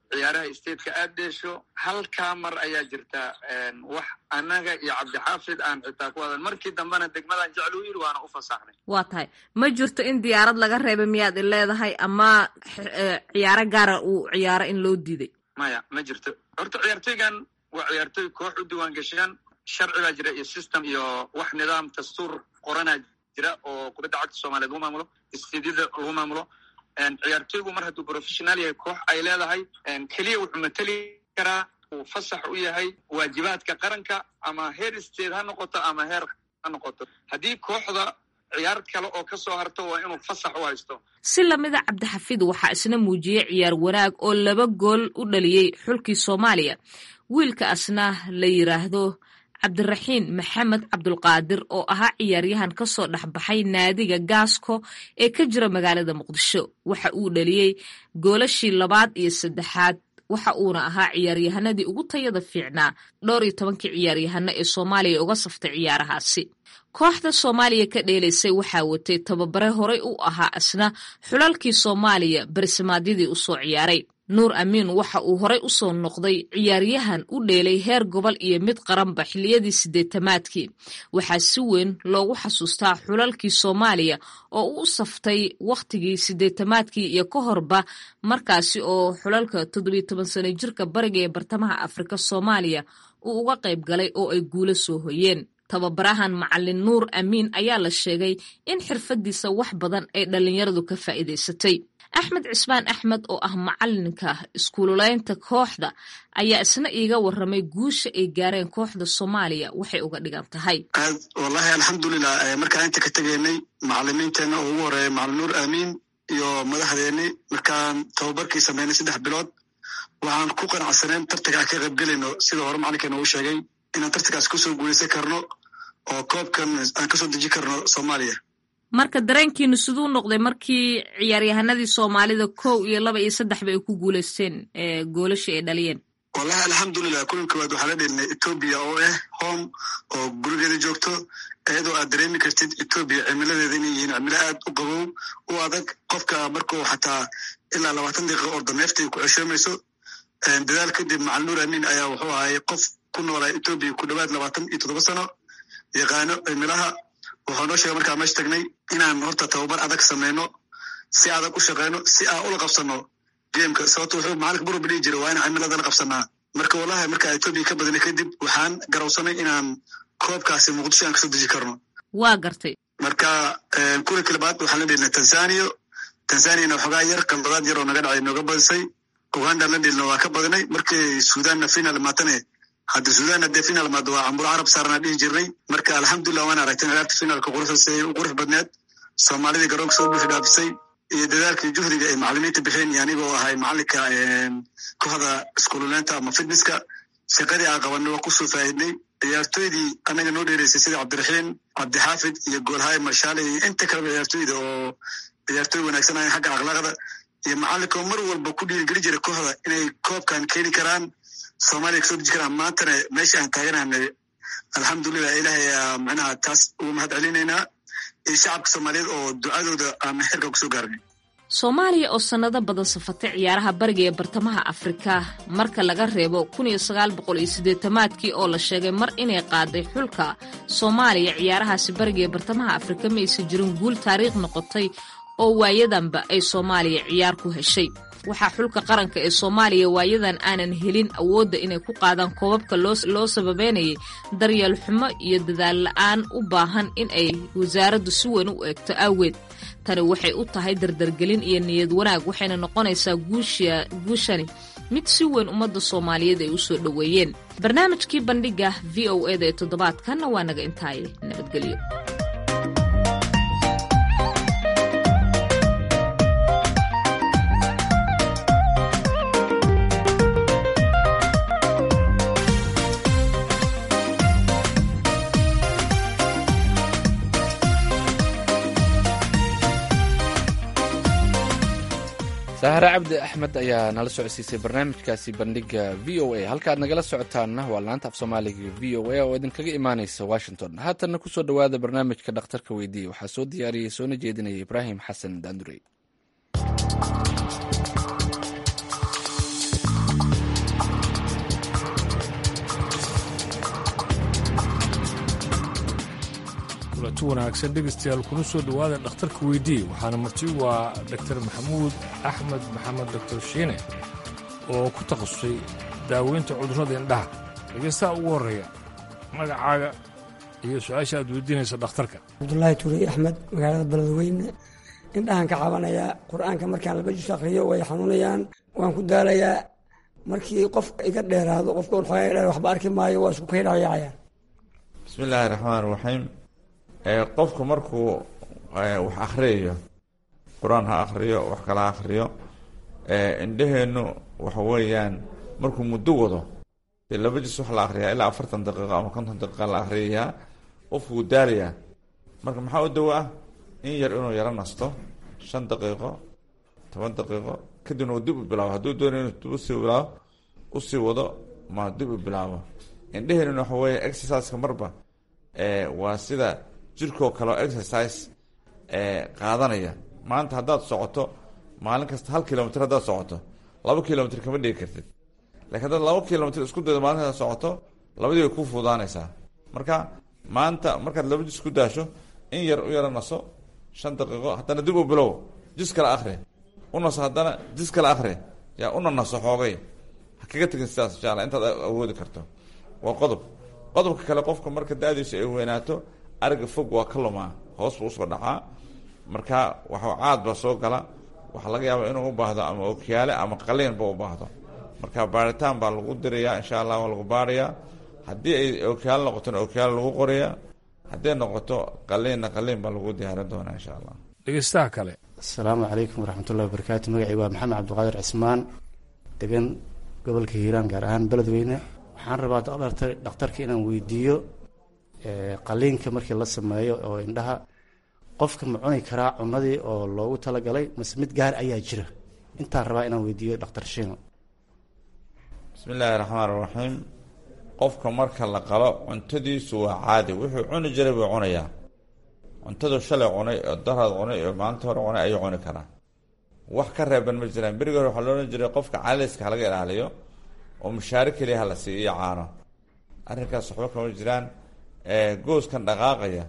ciyaaraha stateka aad dheesho halkaa mar ayaa jirta wax annaga iyo cabdixaafid aan xitaa ku wadan markii dambena degmadan jeclu yiri waana u fasaxnay waa tahay ma jirto in diyaarad laga reebay miyaad i leedahay ama ciyaaro gaara uu ciyaaro in loo diiday maya ma jirto horta ciyaartoygan waa ciyaartoy koox u diiwaan gashiyaan sharci baa jira iyo system iyo wax nidaam dastuur qoranaa jira oo kubadda cagta soomaaliyeed lagu maamulo istiidyada lagu maamulo ciyaartoygu mar hadduu professional yahay koox ay leedahay keliya wuxuu mateli karaa uu fasax u yahay waajibaadka qaranka ama heer state ha noqoto ama heer ha noqoto haddii kooxda ciyaar kale oo ka soo harto waa inuu fasax u haysto si lamida cabdixafiid waxaa isna muujiyey ciyaar wanaag oo laba gool u dhaliyey xulkii soomaaliya wiilka asna la yiraahdo cabdiraxiin maxamed cabdulqaadir oo ahaa ciyaaryahan ka soo dhexbaxay naadiga gaasko ee ka jira magaalada muqdisho waxa uu dhaliyey goolashii labaad iyo saddexaad waxa uuna ahaa ciyaaryahanadii ugu tayada fiicnaa dhowr iyo tobankii ciyaaryahano ee soomaaliya uga saftay ciyaarahaasi kooxda soomaaliya ka dheelaysay waxaa watay tababare horey u ahaa asna xulalkii soomaaliya barisamaadyadii usoo ciyaaray nuur amiin waxa uu horey u soo noqday ciyaaryahan u dheelay heer gobol iyo mid qaranba xilliyadii siddeetamaadkii waxaa si weyn loogu xasuustaa xulalkii soomaaliya oo u saftay wakhtigii siddeetamaadkii iyo ka horba markaasi oo xulalka toddobiyo toban sano jirka bariga ee bartamaha afrika soomaaliya uu uga qayb galay oo ay guulo soo hoyeen tababarahan macalin nuur amiin ayaa la sheegay in xirfadiisa wax badan ay dhallinyaradu ka faa'iidaysatay axmed cismaan axmed oo ah macalinka iskuululeynta kooxda ayaa isna iiga waramay guusha ay gaareen kooxda soomaaliya waxay uga dhigan tahay aad wallahi alxamdulilah markaan inta ka tegaynay macalimiinteenna oo ugu horeeya macalin nuur amiin iyo madaxdeenni markaan tababarkii sameynay saddex bilood waxaan ku qanacsaneen tartanka aan ka qaybgelayno sida hore macalinkeena uu sheegay inaan tartankaas kusoo guuleysan karno oo koobkan aan kasoo deji karno soomaaliya marka dareenkiinu siduu noqday markii ciyaaryahanadii soomaalida kow iyo laba iyo saddexba ay ku guuleysteen goolashii ay dhaliyeen wallahi alxamdulilah kulan koowaad waxaa la dhelinay etoobiya oo ah home oo gurigeeda joogto iyadoo aad dareemi kartid etoobiya cimiladeeda inay yihiin cimilo aad u qabow u adag qofka markuu xataa ilaa labaatan daqiiqa orda neefta ay ku ceshoomayso dadaal kadib macalin nuur amiin ayaa wuxuu ahay qof ku noolaa etoobiya ku dhowaad labaatan iyo toddoba sano yaqaano cimilaha wuxuu noo sheegay markaa meesha tagnay inaan horta tababar adag sameyno si adag u shaqeyno si aan ula qabsano gameka sababto wuxuu macalinka buruba dhihi jira waa inaan cimilada la qabsanaa marka wallahi markaa etoobiya ka badinay kadib waxaan garawsanay inaan koobkaasi muqdisho aan kasoo deji karno waa gartay marka kulanki labaad waxaan la dhelnay tanzania tanzaniana waxoogaa yar qaldadaad yar oo naga dhacay nooga badisay uganda la dhelna waa ka badinay markii sudanna final maatane hadda sudan haddee final maado waa camburo carab saarnaa dhihi jirnay marka alxamdulilah waan aragteen ciyaarta finaalka quruxdase u qurux badneed soomaalidii garoonka soo buuxi dhaafisay iyo dadaalkii juhdiga ay macalimiinta bixeen iyo anigoo ahay macalinka kooxda iskuululeynta ama fitnesska shaqadii aan qabanay waa kusoo faa'idnay ciyaartoydii anaga noo dheereysay sida cabdiraxiin cabdixaafid iyo goolhaye marshaale iyo inta kaleba ciyaartoyda oo ciyaartoy wanaagsan ahayn xagga akhlaaqda iyo macalinka mar walba ku dhiirigeli jira kooxda inay koobkan keeni karaan soomaaliya kasoo deji karaan maantana meesha aan taaganahnay alxamdulilah ilahay ayaa macnaha taas ugu mahad celinaynaa iyo shacabka soomaaliyeed oo ducadooda aan xirka kusoo gaarnay soomaaliya oo sannado badan safatay ciyaaraha bariga ee bartamaha afrika marka laga reebo kun iyo sagaal boqol iyo siddeetamaadkii oo la sheegay mar inay qaaday xulka soomaaliya ciyaarahaasi bariga ee bartamaha afrika ma aysan jirin guul taariikh noqotay oo waayadanba ay soomaaliya ciyaar ku heshay waxaa xulka qaranka ee soomaaliya waayadan aanan helin awoodda inay ku qaadaan koobabka loo sababeynayay daryeel xumo iyo dadaal la-aan u baahan in ay wasaaraddu si weyn u eegto aaweed tani waxay u tahay dardargelin iyo niyad wanaag waxayna noqonaysaa guushani mid si weyn ummadda soomaaliyeed ay u soo dhoweeyeen barnaamijkii bandhiga v o eda ee toddobaadkanna waa naga intaaye nabadgelyo sahare cabdi axmed ayaa nala socodsiisay barnaamijkaasi bandhiga v o a halkaad nagala socotaanna waa laanta af soomaaliga v o a oo idinkaga imaaneysa washington haatanna kusoo dhowaada barnaamijka dhakhtarka weydiiya waxaa soo diyaariyey soona jeedinaya ibraahim xasan daandurey kulanti wanaagsan dhegaystayaal kuna soo dhowaada dhakhtarka weydii waxaana marti waa doktor maxamuud axmed maxamed doktor shiine oo ku takhasusay daaweynta cudurrada indhaha dhegaystaha ugu horreeya magacaaga iyo su-aasha aad weydiinaysa dhakhtarka cabdulaahi tuurey axmed magaalada beledweyne indhahan ka cabanayaa qur-aanka markaan laba jus akhriyo way xanuunayaan waan ku daalayaa markii qof iga dheeraado qofka waxoogaa dheer waxba arki maayo waa isku kaydhayacayaan bismi illaahi raxmaan raxiim qofku markuu wax akhriyayo qur-aan ha akhriyo wax kala ha akhriyo indhaheennu waxa weeyaan markuu muddo wado dee laba jis wax la akhriyaa ilaa afartan daqiiqo ama konton daqiiqa la akhriyayaa qofku wuu daalayaa marka maxaa u dawo ah in yar inuu yaro nasto shan daqiiqo toban daqiiqo kadibna uu dib u bilaabo hadduu doonayo inuu dib usii bilaabo usii wado ma dib u bilaabo indheheenuna waxa weeye exerciseka marba waa sida jirkoo kaleo exercise qaadanaya maanta haddaad socoto maalin kasta hal kilomitr haddaad socoto laba kilomitr kama dhigi kartid lakiin haddaad laba kilomitr isku daydo maalin kasta socoto labadii way ku fuudaanaysaa marka maanta markaad laba jis ku daasho in yar u yaro naso shan daqiiqo haddana dib u bilow jis kale akhri u naso haddana jis kale akhri yaa una naso xoogay ha kaga tegin sidaas insha alla intaad awoodi karto waa qodob qodobka kale qofka marka da-diisu ay weynaato ariga fog waa ka lumaa hoos buu usoo dhacaa marka waxa caad baa soo gala waxaa laga yaaba inuu u baahdo ama okiyaale ama qaliinba u baahdo marka baaritaan baa lagu dirayaa insha allah waa lagu baarayaa haddii ay okiyaale noqotona okiyaale lagu qorayaa hadday noqoto qaliinna qaliin baa lagu diyaarin doonaa insha allah dhegeystaha kale asalaamu calaykum waraxmatullahi wabarakaatu magacii waa maxamed cabdiqaadir cismaan degan gobolka hiiraan gaar ahaan beledweyne waxaan rabaa dhakhtarka inaan weydiiyo qaliinka markii la sameeyo oo indhaha qofka ma cuni karaa cunadii oo loogu talagalay mase mid gaar ayaa jira intaan rabaa inaan weydiiyo dhakhtar shiino bismi illaahi raxmaan raxiim qofka marka la qalo cuntadiisu waa caadi wuxuu cuni jiray buu cunayaa cuntadu shalay cunay oo daraad cunay oo maalinta hore cunay ayuu cuni karaa wax ka reeban ma jiraan berigi hore waxaa loo odhan jiray qofka caliska halaga ilaaliyo oo mushaare keliya hala siiyo iyo caano arrinkaas waxba kama jiraan gooskan dhaqaaqaya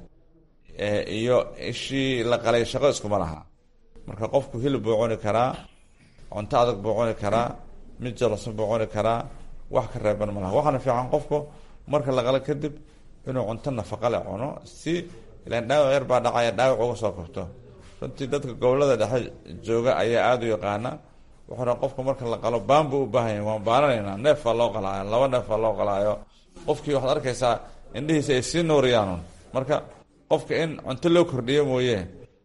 iyo ishii la qalay shaqo iskuma laha marka qofku hilib buu cuni karaa cunto adag buu cuni karaa mid jalasan buu cuni karaa wax ka reeban ma laha waxaana fiican qofku marka la qalo kadib inuu cunto nafaqa le cuno si ilaan dhaawac yar baa dhacaya dhaawac uga soo kabto runtii dadka gobolada dhexe jooga ayaa aada u yaqaana wuxuuna qofka marka la qalo baan buu u baahan yahy waan baananaynaa neef baa loo qalaayo laba neef baa loo qalaayo qofkii waxaad arkaysaa indhihiisa ay sii nuuriyaanun marka qofka in cunto loo kordhiyo mooye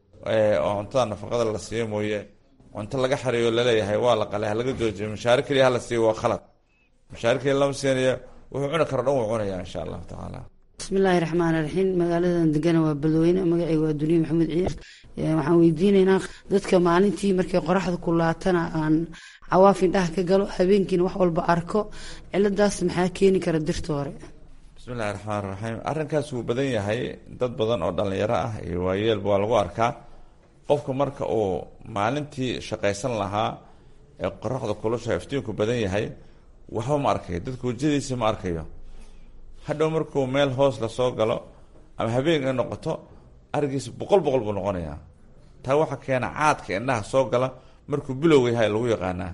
oo cuntada nafaqada la siiyo mooye cunto laga xariyo laleeyahay waa la qalay halaga joojiyo mashaare keliya hala siiyo waa khalad mashaare keliya lama siinayo wuxuu cuni karo dhan wuu cunaya insha allahu tacaala bismillaahi raxmaan raxiim magaaladan degana waa beledweyne magacayga waa duniya maxamed ciir waxaan weydiinaynaa dadka maalintii markay qoraxda kulaatana aan cawaaf indhaha ka galo habeenkiina wax walba arko ciladaas maxaa keeni kara dirta hore bismi llahi raxmaan raxiim arrinkaas wuu badan yahay dad badan oo dhallinyaro ah iyo waayeelba waa lagu arkaa qofka marka uu maalintii shaqaysan lahaa ee qoraxda kulusha iftiinku badan yahay waxba ma arkayo dadka wejadiisa ma arkayo hadhow markuu meel hoos lasoo galo ama habeen ay noqoto arigiisa boqol boqol buu noqonayaa taa waxaa keena caadka indhaha soo gala markuu bilow yahay lagu yaqaanaa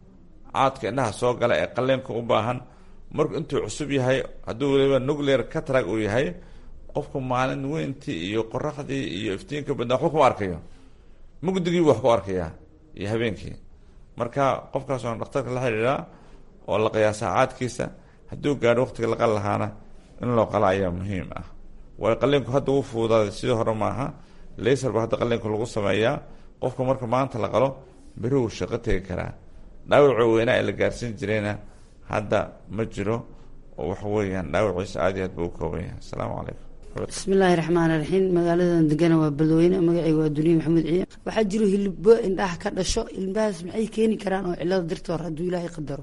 caadka indhaha soo gala ee qaleenka u baahan marku intuu cusub yahay hadduu weliba nuclear catrag uu yahay qofku maalin weyntii iyo qoraxdii iyo iftiinka badna waxba kuma arkayo mugdigiibu wax ku arkayaa iyo habeenkii marka qofkaas oon dhakhtarka la xidhiidhaa oo la qiyaasaa caadkiisa hadduu gaadho waqtiga la qali lahaana in loo qala ayaa muhiim ah waayo qaliinku hadda uu fuudaaday sidii hore maaha laysar ba hadda qaliinku lagu sameeyaa qofka marka maanta la qalo beri wuu shaqo tegi karaa dhaawacoo weynaa ee la gaarsiin jirayna hadda ma jiro oo waxa weeyaan dhaawaciisa aad iyo aad buu u kooban yahay asalaamu calaykum bismillaahi raxmaan raxiim magaaladan degana waa beledweyne magacayga waa duniya maxamed ciir waxaa jiro hilbo indhaha ka dhasho ilmahaas maxay keeni karaan oo cilada dirta hore hadduu ilaahay qadaro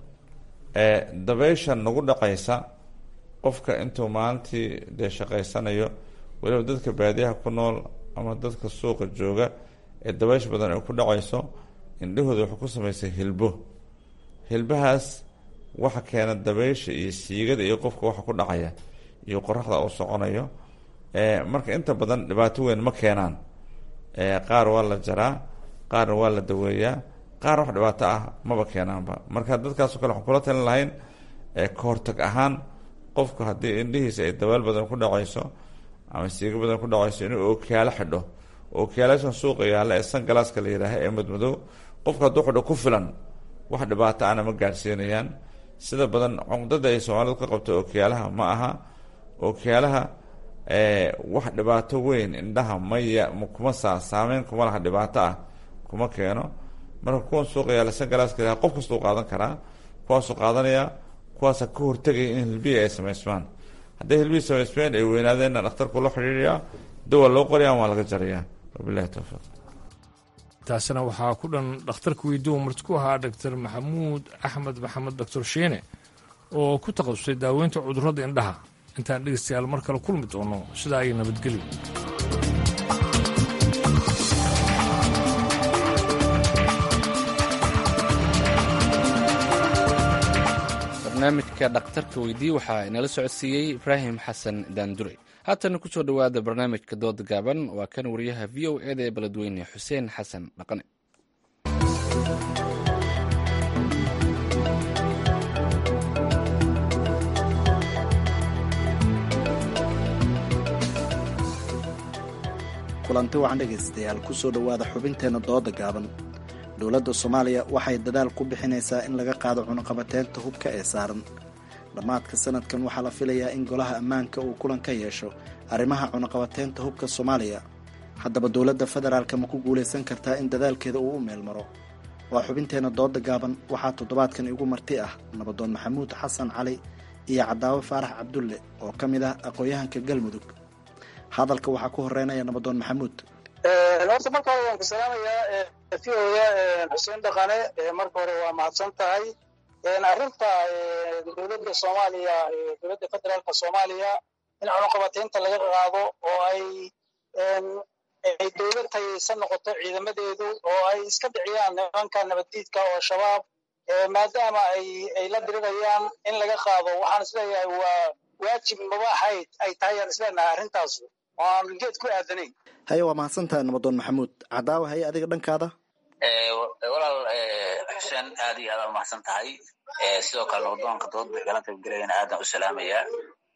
dabeysha nagu dhacaysa qofka intuu maalintii dee shaqaysanayo weliba dadka baadiyaha ku nool ama dadka suuqa jooga ee dabeysha badan ay ku dhacayso indhahooda wuxuu ku samaysay hilbo hilbahaas waxa keena dabeysha iyo siigada iyo qofka waxa ku dhacaya iyo qoraxda uu soconayo marka inta badan dhibaato weyn ma keenaan qaar waa la jaraa qaarna waa la daweeyaa qaar wax dhibaato ah maba keenaanba marka dadkaasoo kale waxaan kula talin lahayn ka hortag ahaan qofku haddii indhihiisa ay dabaal badan ku dhacayso ama siigo badan ku dhacayso inuu ookiyaalo xidho ookiyaalaashan suuqa yaalla ee sangalaaska la yidhaaha ee madmadow qofku hadduu xidho ku filan wax dhibaato ana ma gaadhsiinayaan sida badan cumdada ay soomaalidu ka qabto ookiyaalaha ma aha ookiyaalaha wax dhibaato weyn indhaha maya kuma saa saameyn kuma laha dhibaato ah kuma keeno marka kuwan suuqa yaalla sangalaaska la qof kastuu qaadan karaa kuwaasuu qaadanaya kuwaasa ka hortegaya in hilbihi ay samaysmaan hadday hilbihii samaysmeen ay weynaadeenna dhakhtarku la xidhiiriyaa dawa loo qoraya waa laga jarayaa wabilahi towfiiq taasina waxaa ku dhan dhakhtarka weydiiwa marti ku ahaa doctor maxamuud axmed maxamed doctor shiine oo ku takhasusay daaweynta cudurrada indhaha intaan dhegeystayaal mar kale kulmi doono sidaa ay nabadgelyo barnaamijka dhakhtarka weydii waxaa inala socodsiiyey ibraahim xasan daandure haatana ku soo dhowaada barnaamijka dooda gaaban waa kan wariyaha v o eda ee beledweyne xuseen xasan dhaqane kulanti waxaan dhegaystayaal ku soo dhowaada xubinteenna dooda gaaban dowladda soomaaliya waxay dadaal ku bixinaysaa in laga qaado cunuqabateynta hubka ee saaran dhammaadka sanadkan waxaa la filayaa in golaha ammaanka uu kulan ka yeesho arrimaha cunuqabateynta hubka soomaaliya haddaba dowladda federaalka ma ku guulaysan kartaa in dadaalkeeda uu u meel maro waa xubinteenna dooda gaaban waxaa toddobaadkan igu marti ah nabadoon maxamuud xasan cali iyo cadaawe faarax cabdulle oo ka mid ah aqoon-yahanka galmudug hadalka waxaa ku horeynaya nabadoon maxamuud horta marka hore waan ku salaamayaa v oda xuseen dhaqane marka hore waa mahadsan tahay arrinta dowladda soomaaliya dowladda federaalka soomaaliya in cunuqabateynta laga qaado oo ay ay dowlad tayaysan noqoto ciidamadeedu oo ay iska dhiciyaan nimanka nabaddiidka oo shabaab maadaama ay ay la dirirayaan in laga qaado waxaan isleeyahay waa waajib mabaaxayd ay tahay aan isleenahay arrintaas oo aan geed ku aadanayn haye waa mahadsantahay nabadoon maxamuud cadaawa haye adiga dhankaada walaal xuseen aad iyo aad mahadsan tahay sidoo kale nabadoonka dood bay galanta gelayana aadaan u salaamayaa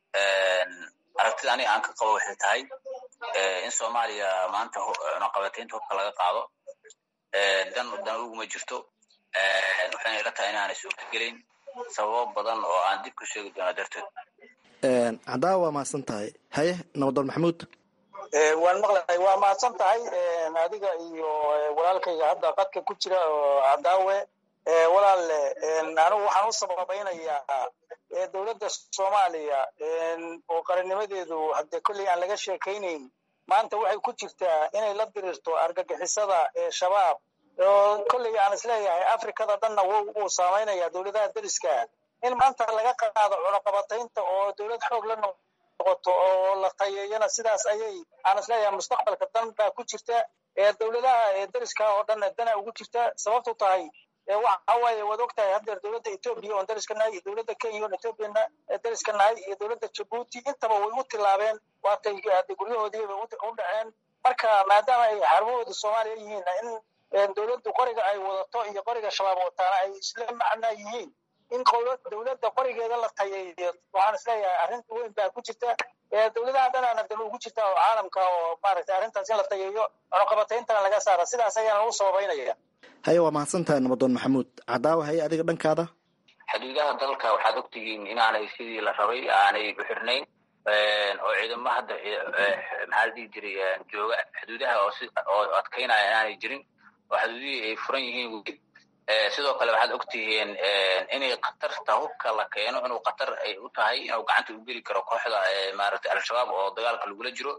aragtida aniga aan ka qabo waxay tahay in soomaaliya maanta cunuqabateynta hubka laga qaado dan dan uguma jirto waxayna ila tahay inaanay suurtagelayn sababo badan oo aan dib ku sheegi doona darteed cadaawa waa mahadsan tahay haye nabadoon maxamuud waan maqlahay waa mahadsan tahay adiga iyo walaalkayga hadda qadka ku jira oo cadaawe walaalle anigu waxaan u sababaynayaa dowladda soomaaliya oo qarannimadeedu hadde kolley aan laga sheekaynayn maanta waxay ku jirtaa inay la dirirto argagixisada ee shabaab oo kolley aan isleeyahay afrikada dhanna wuu saamaynaya dowladaha deriska in maanta laga qaado cunuqabataynta oo dowlad xoog la noqoto oo la tayeeyana sidaas ayay aan isleeyahay mustaqbalka dan baa ku jirta dowladaha deriska oo dhanna dana ugu jirta sababtu tahay waxa waaye waad ogtahay haddeer dowladda etoobiya oon deriska nahay iyo dowladda kenya oon etoobiyana deriska nahay iyo dowladda jabuuti intaba way u tilaabeen waatay guryahoodiiba u dhaceen marka maadaama ay xarumahooda soomaaliya yihiin in dowladdu qoriga ay wadato iyo qoriga shabaab wataana ay isla macnaa yihiin in dowladda qorigeeda la tayeeyo waxaan isleeyahay arrin weyn baa ku jirta dowladaha dhanaana dan ugu jirta oo caalamka oo maaragtay arrintaas in la tayeeyo cunuqabatayntana laga saara sidaas ayaan ugu sababaynaya haye waa mahadsan tahay nabadoon maxamuud cadaawa haye adiga dhankaada xuduudaha dalka waxaad ogtihiin inaanay sidii la rabay aanay u xirnayn oo ciidamo hadda maxaa la dhihi jiray jooga xuduudaha oo adkaynaya inaanay jirin oo xuduudihii ay furan yihiin sidoo kale waxaad ogtihiin inay khatarta hubka la keeno inuu khatar ay u tahay inuu gacanta u geli karo kooxda maaragtay al-shabaab oo dagaalka lagula jiro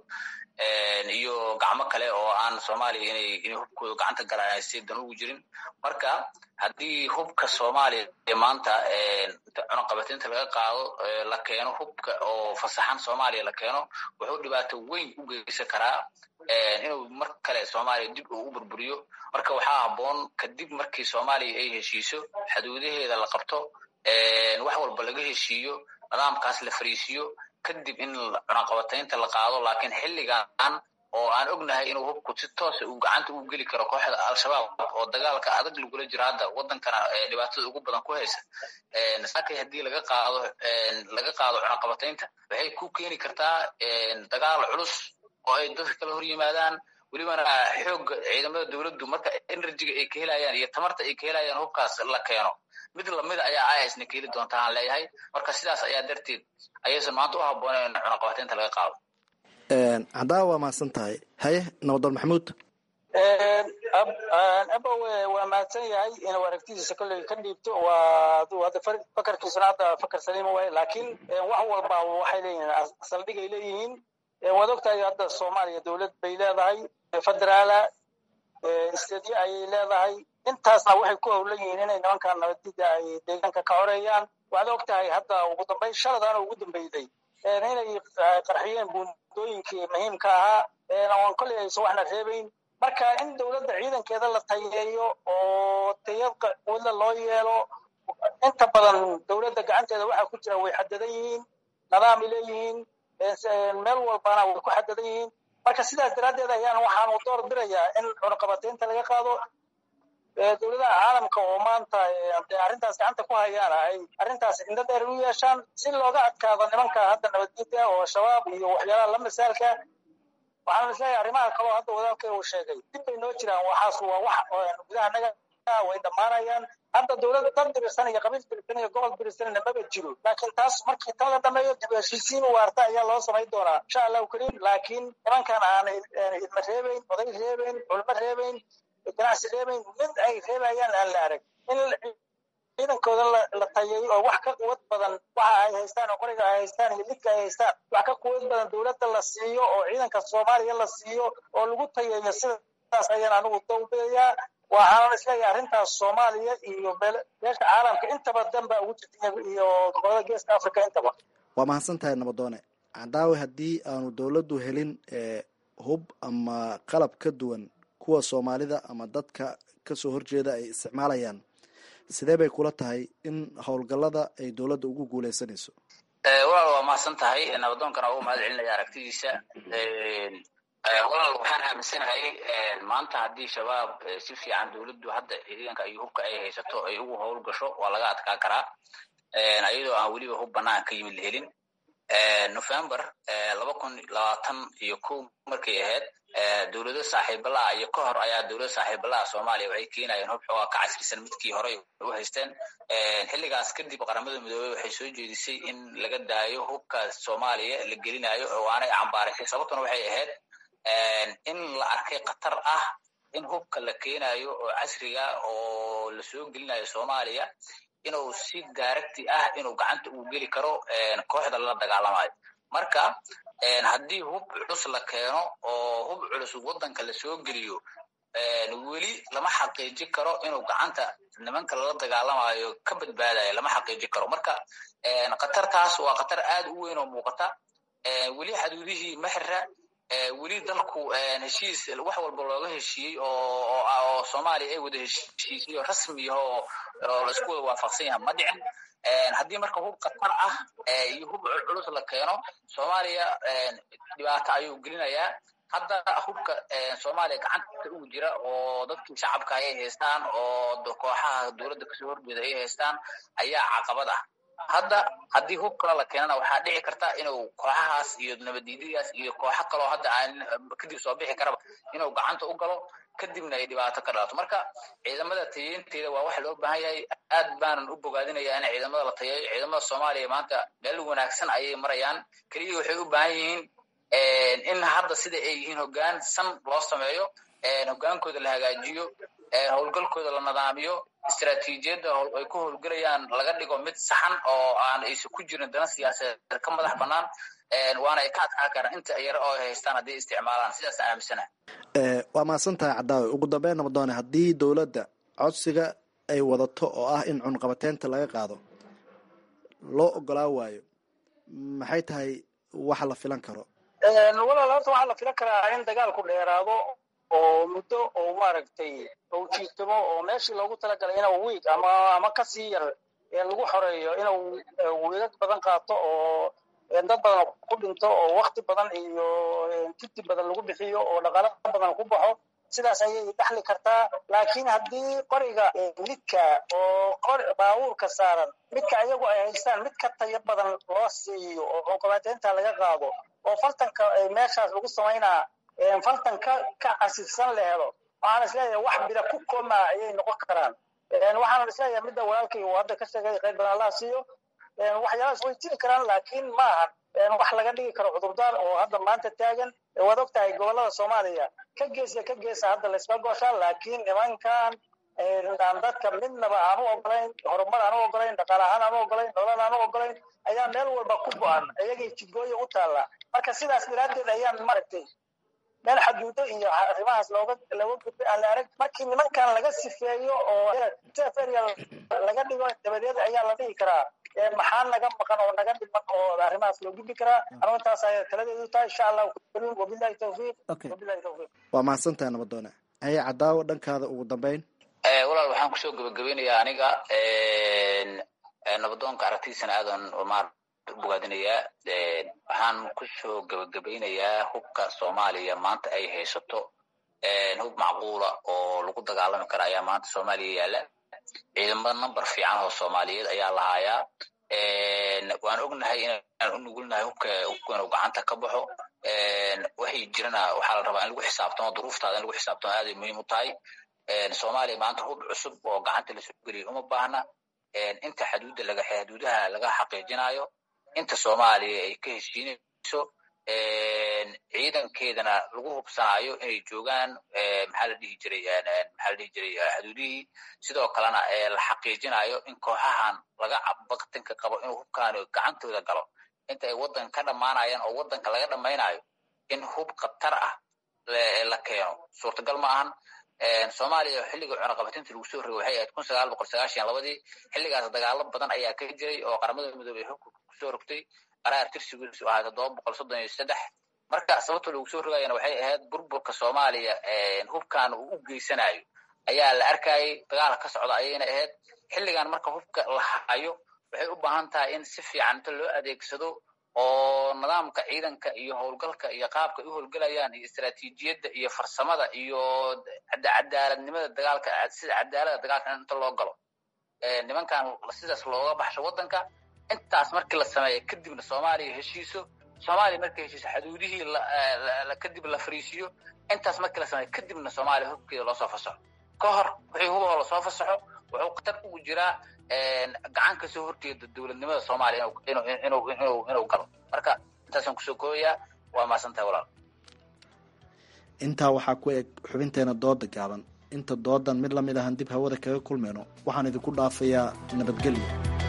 iyo gacmo kale oo aan soomaaliya inay inay hubkooda gacanta galaan ay si dan ugu jirin marka haddii hubka soomaaliya maanta cunuqabateynta laga qaado la keeno hubka oo fasaxan soomaaliya la keeno wuxuu dhibaato weyn u geysan karaa inuu mar kale soomaaliya dib uu u burburiyo marka waxaa habboon kadib markii soomaaliya ay heshiiso xuduudaheeda la qabto wax walba laga heshiiyo nidaamkaas la fariisiyo kadib in cunaqabataynta la qaado laakiin xilligan oo aan ognahay inuu hubku si toosa uu gacanta u geli karo kooxda al-shabaab oo dagaalka adag lagula jiro hadda wadankana dhibaatada ugu badan ku haysa sakay haddii laga qaado laga qaado cunaqabataynta waxay ku keeni kartaa dagaal culus oo ay dadka kala hor yimaadaan welibana xoogga ciidamada dowladdu marka enerjiga ay ka helayaan iyo tamarta ay ka helayaan hubkaas la keeno mid lamida ayaa isna keeli doonta aan leeyahay marka sidaas ayaa darteed ayaysan maanta u habboonayn in cunaqabataynta laga qaado haddaa waa mahadsan tahay haye nabadol maxamuud abowe waa mahadsan yahay inuu aragtidiisa kolley ka dhiibto waa hadda fakarkiisuna hadda fakar saliima waaye laakiin wax walba waxay leeyihiin saldhigay leeyihiin waad ogtahay hadda soomaaliya dowlad bay leedahay federaala istedyo ayay leedahay intaasna waxay ku howlan yihiin inay nimankan nabadida ay deegaanka ka xoreeyaan waxaad ogtahay hadda ugu dambeyn shaladaana ugu dambeyday inay qarxiyeen buundooyinkii muhiimka ahaa oon kolley aysan waxna reebayn marka in dowladda ciidankeeda la tayeeyo oo tayad quwadla loo yeelo inta badan dowladda gacanteeda waxaa ku jira way xadadan yihiin nidaamay leeyihiin meel walbana way ku xadadan yihiin marka sidaas daraaddeed ayaan waxaanu door birayaa in cunaqabataynta laga qaado dowladaha caalamka oo maanta arrintaas gacanta ku hayaana ay arrintaas indho dheer u yeeshaan si looga adkaado nimanka hadda nabadgedya oo shabaab iyo waxyaalaha la misaalka waxaan isleeyahay arrimaha kaloo hadda wadaalkay uu sheegay dib bay noo jiraan waxaas waa wax gudaha naga way dhammaanayaan hadda dowlad dad dirisan iyo qabiil dirisan iyo gobol dirisanna maba jiro laakiin taas markii tan la dhameeyo dib heshiisiin waarta ayaa loo samayn doonaa insha allahu kariim laakiin nimankan aan idma reebayn oday reebayn culmo reebayn ganacsi reebayn mid ay reebayaan aan la arag in ciidankooda la tayeeyo oo wax ka quwad badan waxa ay haystaan oo qoriga ay haystaan iyo lidka ay haystaan wax ka quwad badan dowladda la siiyo oo ciidanka soomaaliya la siiyo oo lagu tayeeyo sidaas ayaan anigu dawbidayaa waxaanan isleeyahay arrintaas soomaaliya iyo beesha caalamka intaba danba ugu jirta iyo gobolada geeska africa intaba waa mahadsan tahay nabadoone cadaawe haddii aanu dowladdu helin hub ama qalab ka duwan kuwa soomaalida ama dadka kasoo horjeeda ay isticmaalayaan sidee bay kula tahay in howlgallada ay dowladda ugu guuleysanayso walaal waa mahadsan tahay nabadoonkana ugu mahad celinaya aragtidiisa walaal waxaan aaminsanahay maanta haddii shabaab si fiican dowladdu hadda ciidanka iyo hubka ay haysato ay ugu howl gasho waa laga adkaa karaa ayadoo aan weliba hub banaan ka yimid la helin november laba kun labaatan iyo ko markay ahayd dowlado saaxiibalaha iyo ka hor ayaa dowlada saaxiibalaha soomaaliya waxay keenayeen hub xoogaa ka casrisan midkii horey u haysteen xilligaas kadib qaramada midoobey waxay soo jeedisay in laga daayo hubka soomaaliya la gelinayo oo aanay cambaaraysay sababtuna waxay ahayd in la arkay khatar ah in hubka la keenayo oo casriga oo lasoo gelinayo soomaaliya inuu si daaragti ah inuu gacanta uu geli karo kooxda lala dagaalamayo marka haddii hub culus la keeno oo hub culus waddanka lasoo geliyo weli lama xaqiiji karo inuu gacanta nimanka lala dagaalamayo ka badbaadayo lama xaqiiji karo marka khatartaas waa khatar aad u weyn oo muuqata weli xaduudihii maxira weli dalku heshiis wax walba looga heshiiyey oo soomaaliya ay wada heshiisay oo rasmi ah oo laisku wada waafaqsan yaha ma dhicin haddii marka hub khatar ah iyo hub culculus la keeno soomaaliya dhibaato ayuu gelinayaa hadda hubka soomaaliya gacanta ugu jira oo dadkii shacabka ay haystaan oo kooxaha dowladda kasoo horjeeda ay haystaan ayaa caqabad ah hadda haddii hub kale la keenana waxaa dhici karta inuu kooxahaas iyo nabaddiidyadaas iyo kooxo kaloo hadda aan kadib soo bixi karaba inuu gacanta u galo kadibna ay dhibaato ka dhalato marka ciidamada tayeynteeda waa waxa loo baahan yahay aad baanan u bogaadinaya in ciidamada la tayeeyo ciidamada soomaaliya maanta meel wanaagsan ayay marayaan keliya waxay u baahan yihiin in hadda sida ay yihiin hoggaan san loo sameeyo hoggaankooda la hagaajiyo howlgalkooda la nidaamiyo istaraatiijiyadda ay ku howlgelayaan laga dhigo mid saxan oo aan aysan ku jirin dana siyaasadeed ka madax bannaan waana ay ka adkaa karaan inta yar oo ay haystaan hadday isticmaalaan sidaas aan aaminsanahay waa mahadsan tahay cadaawe ugu dambeyn nabadoone haddii dowladda codsiga ay wadato oo ah in cunqabateynta laga qaado loo ogolaa waayo maxay tahay waxa la filan karo walaal horta waxaa la filan karaa in dagaalku dheeraado oo muddo oo maaragtay ou jiitamo oo meeshii loogu talagalay inuu wiig ama ama kasii yar lagu xoreeyo inuu wiigag badan qaato oo dad badan ku dhinto oo wakti badan iyo kiti badan lagu bixiyo oo dhaqaalo badan ku baxo sidaas ayay dhexli kartaa laakiin haddii qoriga midka oo qor baabuurka saaran midka ayagu ay haystaan mid ka tayo badan loo siiyo oo cunqabateynta laga qaado oo fartanka meeshaas lagu samaynaa fartan ka ka casifsan la helo waxaan isleeyahay wax bida ku koma ayay noqon karaan waxaan isleeyahay midda walaalkay uu hadda ka sheegay qayb badan allaha siiyo waxyaalahaas way jiri karaan laakiin maahan wax laga dhigi karo cudurdaar oo hadda maanta taagan waad og tahay gobolada soomaaliya ka geesa ka geesa hadda layska gooshaa laakiin nimankan aan dadka midnaba aan u ogolayn horumar aan u ogolayn dhaqaale ahaan aan u ogolayn nolol aan u ogolayn ayaa meel walba ku go-an iyagay jidgooya u taalla marka sidaas daraaddeed ayaan maaragtay meel xaduudo iyo arrimahaas looga looga gudbay aan la arag markii nimankan laga sifeeyo oo area laga dhigo dabadeed ayaa la dhihi karaa maxaa naga maqan oo naga dhiman oo arrimahaas loo gudbi karaa anigu intaas ayay taladeedu tahay insha allahu karim wabillahi tawfiiq wabillahi tawfiiq waa mahadsantahay nabadoone haye cadaawo dhankaada ugu dambeyn walaal waxaan kusoo gabagabeynayaa aniga nabadoonka aragtidiisana aadan maar bogaadinayaa waxaan kusoo gabagabeynayaa hubka soomaaliya maanta ay haysato hub macquula oo lagu dagaalami kara ayaa maanta soomaaliya yaala ciidamo number fiican oo soomaaliyeed ayaa lahaayaa waan ognahay inaan u nugulnahay hubka hubka inuu gacanta ka baxo waxay jirana waxaa la rabaa in lagu xisaabtamo duruuftaada in lagu xisaabtamo aaday muhiim u tahay soomaaliya maanta hub cusub oo gacanta lasoo geliyo uma baahna inta xaduudda laga xaduudaha laga xaqiijinayo inta soomaaliya ay ka heshiinayso ciidankeedana lagu hubsanayo inay joogaan maxaa la dhihi jiray maxaa la dhihi jiray xaduudihii sidoo kalena la xaqiijinayo in kooxahan laga baktinka qabo inuu hubkaani gacantooda galo inta ay waddanka ka dhammaanayaan oo waddanka laga dhammaynayo in hub khatar ah la keeno suurtagal ma ahan soomaaliya xilliga cunaqabatinta lagu soo rogay waxay ahayd kun sagaal boqol sagaashan labadii xilligaas dagaalo badan ayaa ka jiray oo qaramada midoobey xubka kusoo rogtay qaraar tirsigiisu ahaa toddoba boqol soddon iyo saddex marka sababta lagu soo rogayana waxay ahayd burburka soomaaliya hubkan uu u geysanayo ayaa la arkayay dagaala ka socda ayayna ahayd xilligan marka hubka la hayo waxay u baahan tahay in si fiican inta loo adeegsado oo nidaamka ciidanka iyo howlgalka iyo qaabka ay u howlgelayaan iyo istaraatiijiyadda iyo farsamada iyo cadaaladnimada dagaalka sida cadaalada dagaalka inta loo galo nimankan sidaas looga baxsho waddanka intaas markii la sameeya kadibna soomaaliya heshiiso soomaaliya markay heshiiso xaduudihii kadib la fariisiyo intaas markii la sameeya kadibna soomaaliya hubkeeda loosoo fasaxo ka hor wixii hubahoo lasoo fasaxo wuxuu khatar ugu jiraa gacan kasoo horjeeda dowladnimada soomaaliya inuu galo marka intaasaan kusoo koobayaa waa mahadsantahay walaal intaa waxaa ku eg xubinteena dooda gaaban inta doodan mid lamid ahan dib hawada kaga kulmayno waxaan idinku dhaafayaa nabadgelyo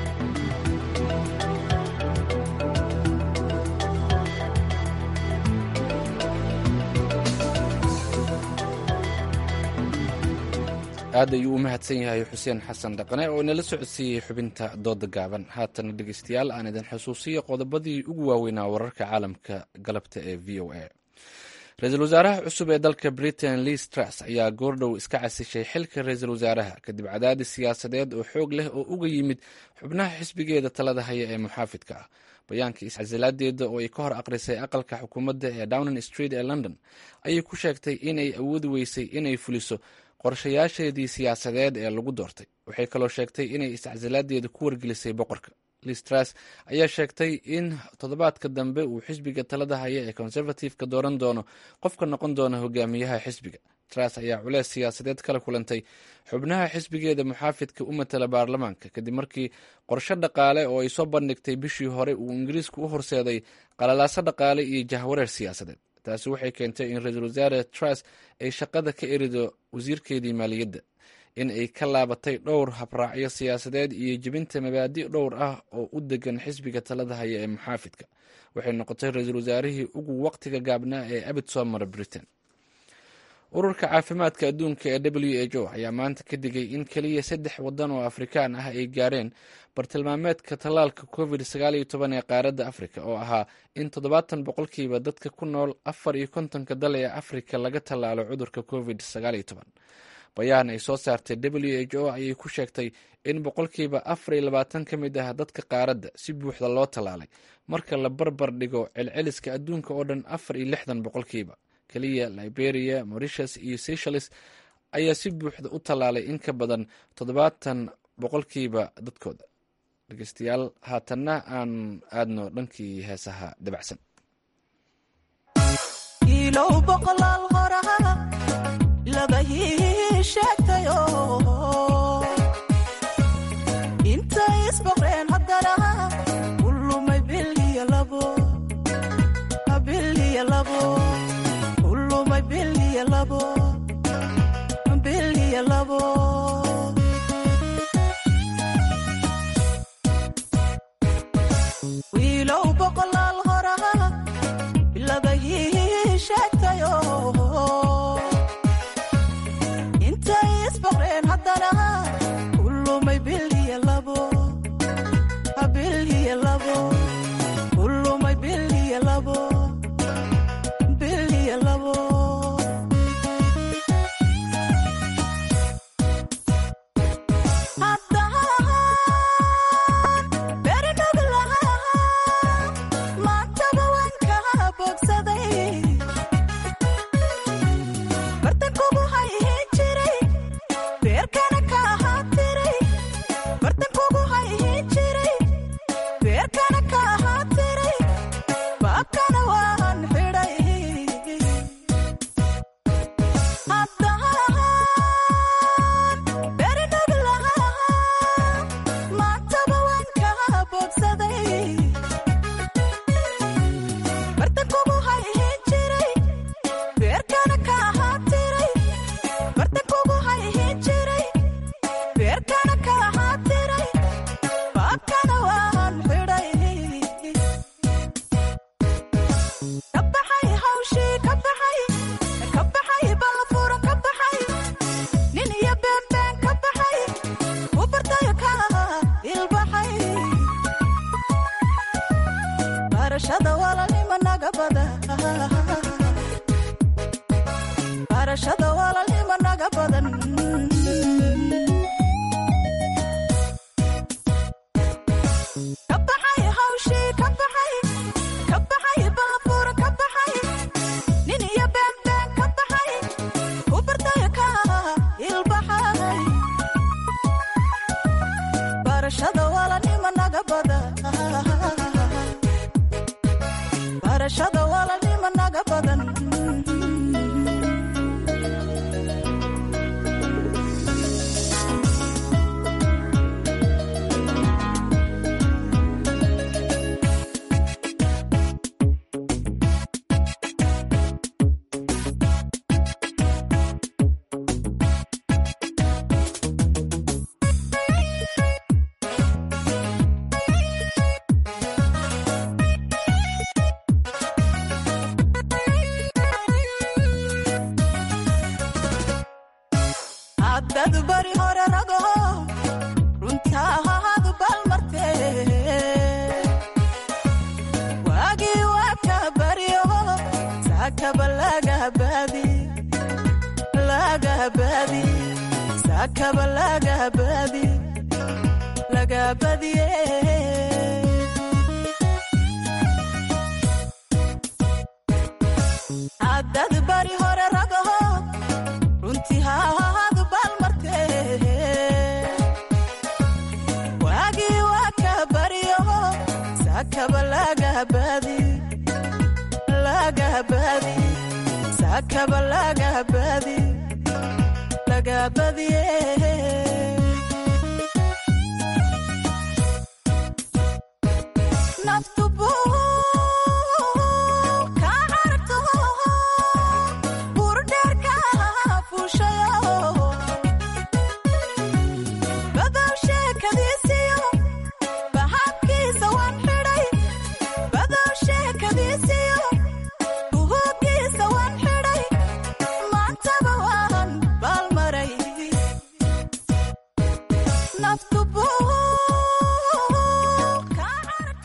aad ayuu u mahadsan yahay xuseen xasan dhaqane oo inala socodsiiyey xubinta dooda gaaban haatana dhegeystayaal aan idin xusuusiyo qodobadii ugu waaweynaa wararka caalamka galabta ee v o a ra-iisul wasaaraha cusub ee dalka britain liis truss ayaa goordhow iska casishay xilka ra-iisul wasaaraha kadib cadaadis siyaasadeed oo xoog leh oo uga yimid xubnaha xisbigeeda talada haya ee muxaafidka ah bayaanka iscasilaadeeda oo ay ka hor aqrisay aqalka xukuumadda ee downing street ee london ayay ku sheegtay inay awoodi weysay inay fuliso qorshayaasheedii siyaasadeed ee lagu doortay waxay kaloo sheegtay inay iscasilaadeeda ku wargelisay boqorka listras ayaa sheegtay in toddobaadka dambe uu xisbiga talada haya ee conservative-ka dooran doono qofka noqon doona hogaamiyaha xisbiga tras ayaa culees siyaasadeed kala kulantay xubnaha xisbigeeda muxaafidka u matala baarlamaanka kadib markii qorshe dhaqaale oo ay soo bandhigtay bishii hore uu ingiriisku u horseeday qalalaaso dhaqaale iyo jahwareer siyaasadeed taasi waxay keentay in ra-iisul wasaare tras ay shaqada ka erido wasiirkeedii maaliyadda in ay ka laabatay dhowr habraacyo siyaasadeed iyo jebinta mabaadi' dhowr ah oo u degan xisbiga talada haya ee muxaafidka waxay noqotay ra-iisul wasaarihii ugu waqtiga gaabnaa ee abid soo mara britain ururka caafimaadka adduunka ee w h o ayaa maanta ka digay in keliya saddex waddan oo afrikaan ah ay gaareen bartilmaameedka tallaalka covid sagaal iyo toban ee qaaradda afrika oo ahaa in toddobaatan boqolkiiba dadka ku nool afar iyo kontonka dal ee afrika laga tallaalo cudurka covid sagaal iyo toban bayaan ay soo saartay w h o ayay ku sheegtay in boqolkiiba afar iyo labaatan ka mid ah dadka qaaradda si buuxda loo tallaalay marka la barbar dhigo celceliska adduunka oo dhan afar iyo lixdan boqolkiiba keliya liberia mauritius iyo seychelles ayaa si buuxda u tallaalay in ka badan toddobaatan boqolkiiba dadkooda dhegeystayaal haatanna aan aadno dhankii heesaha dabacsan ilow boqolaal horaa laga hii sheegtayo intay isboqreen haddana ulumay biliya labo biliya labo ulumay biliya labo biliya labo wiilow boqolaal horaa laga hii sheegtayo intay isboqreen haddana ulumay biliya labo biliya labo ulumay biliya labo biliya labo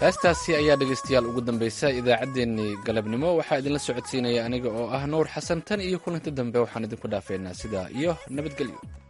heestaasi ayaa dhegaystayaal ugu dambaysa idaacaddeenii galabnimo waxaa idinla socodsiinaya aniga oo ah nuur xasan tan iyo kulanti dambe waxaan idinku dhaafeynaa sidaa iyo nabadgelyo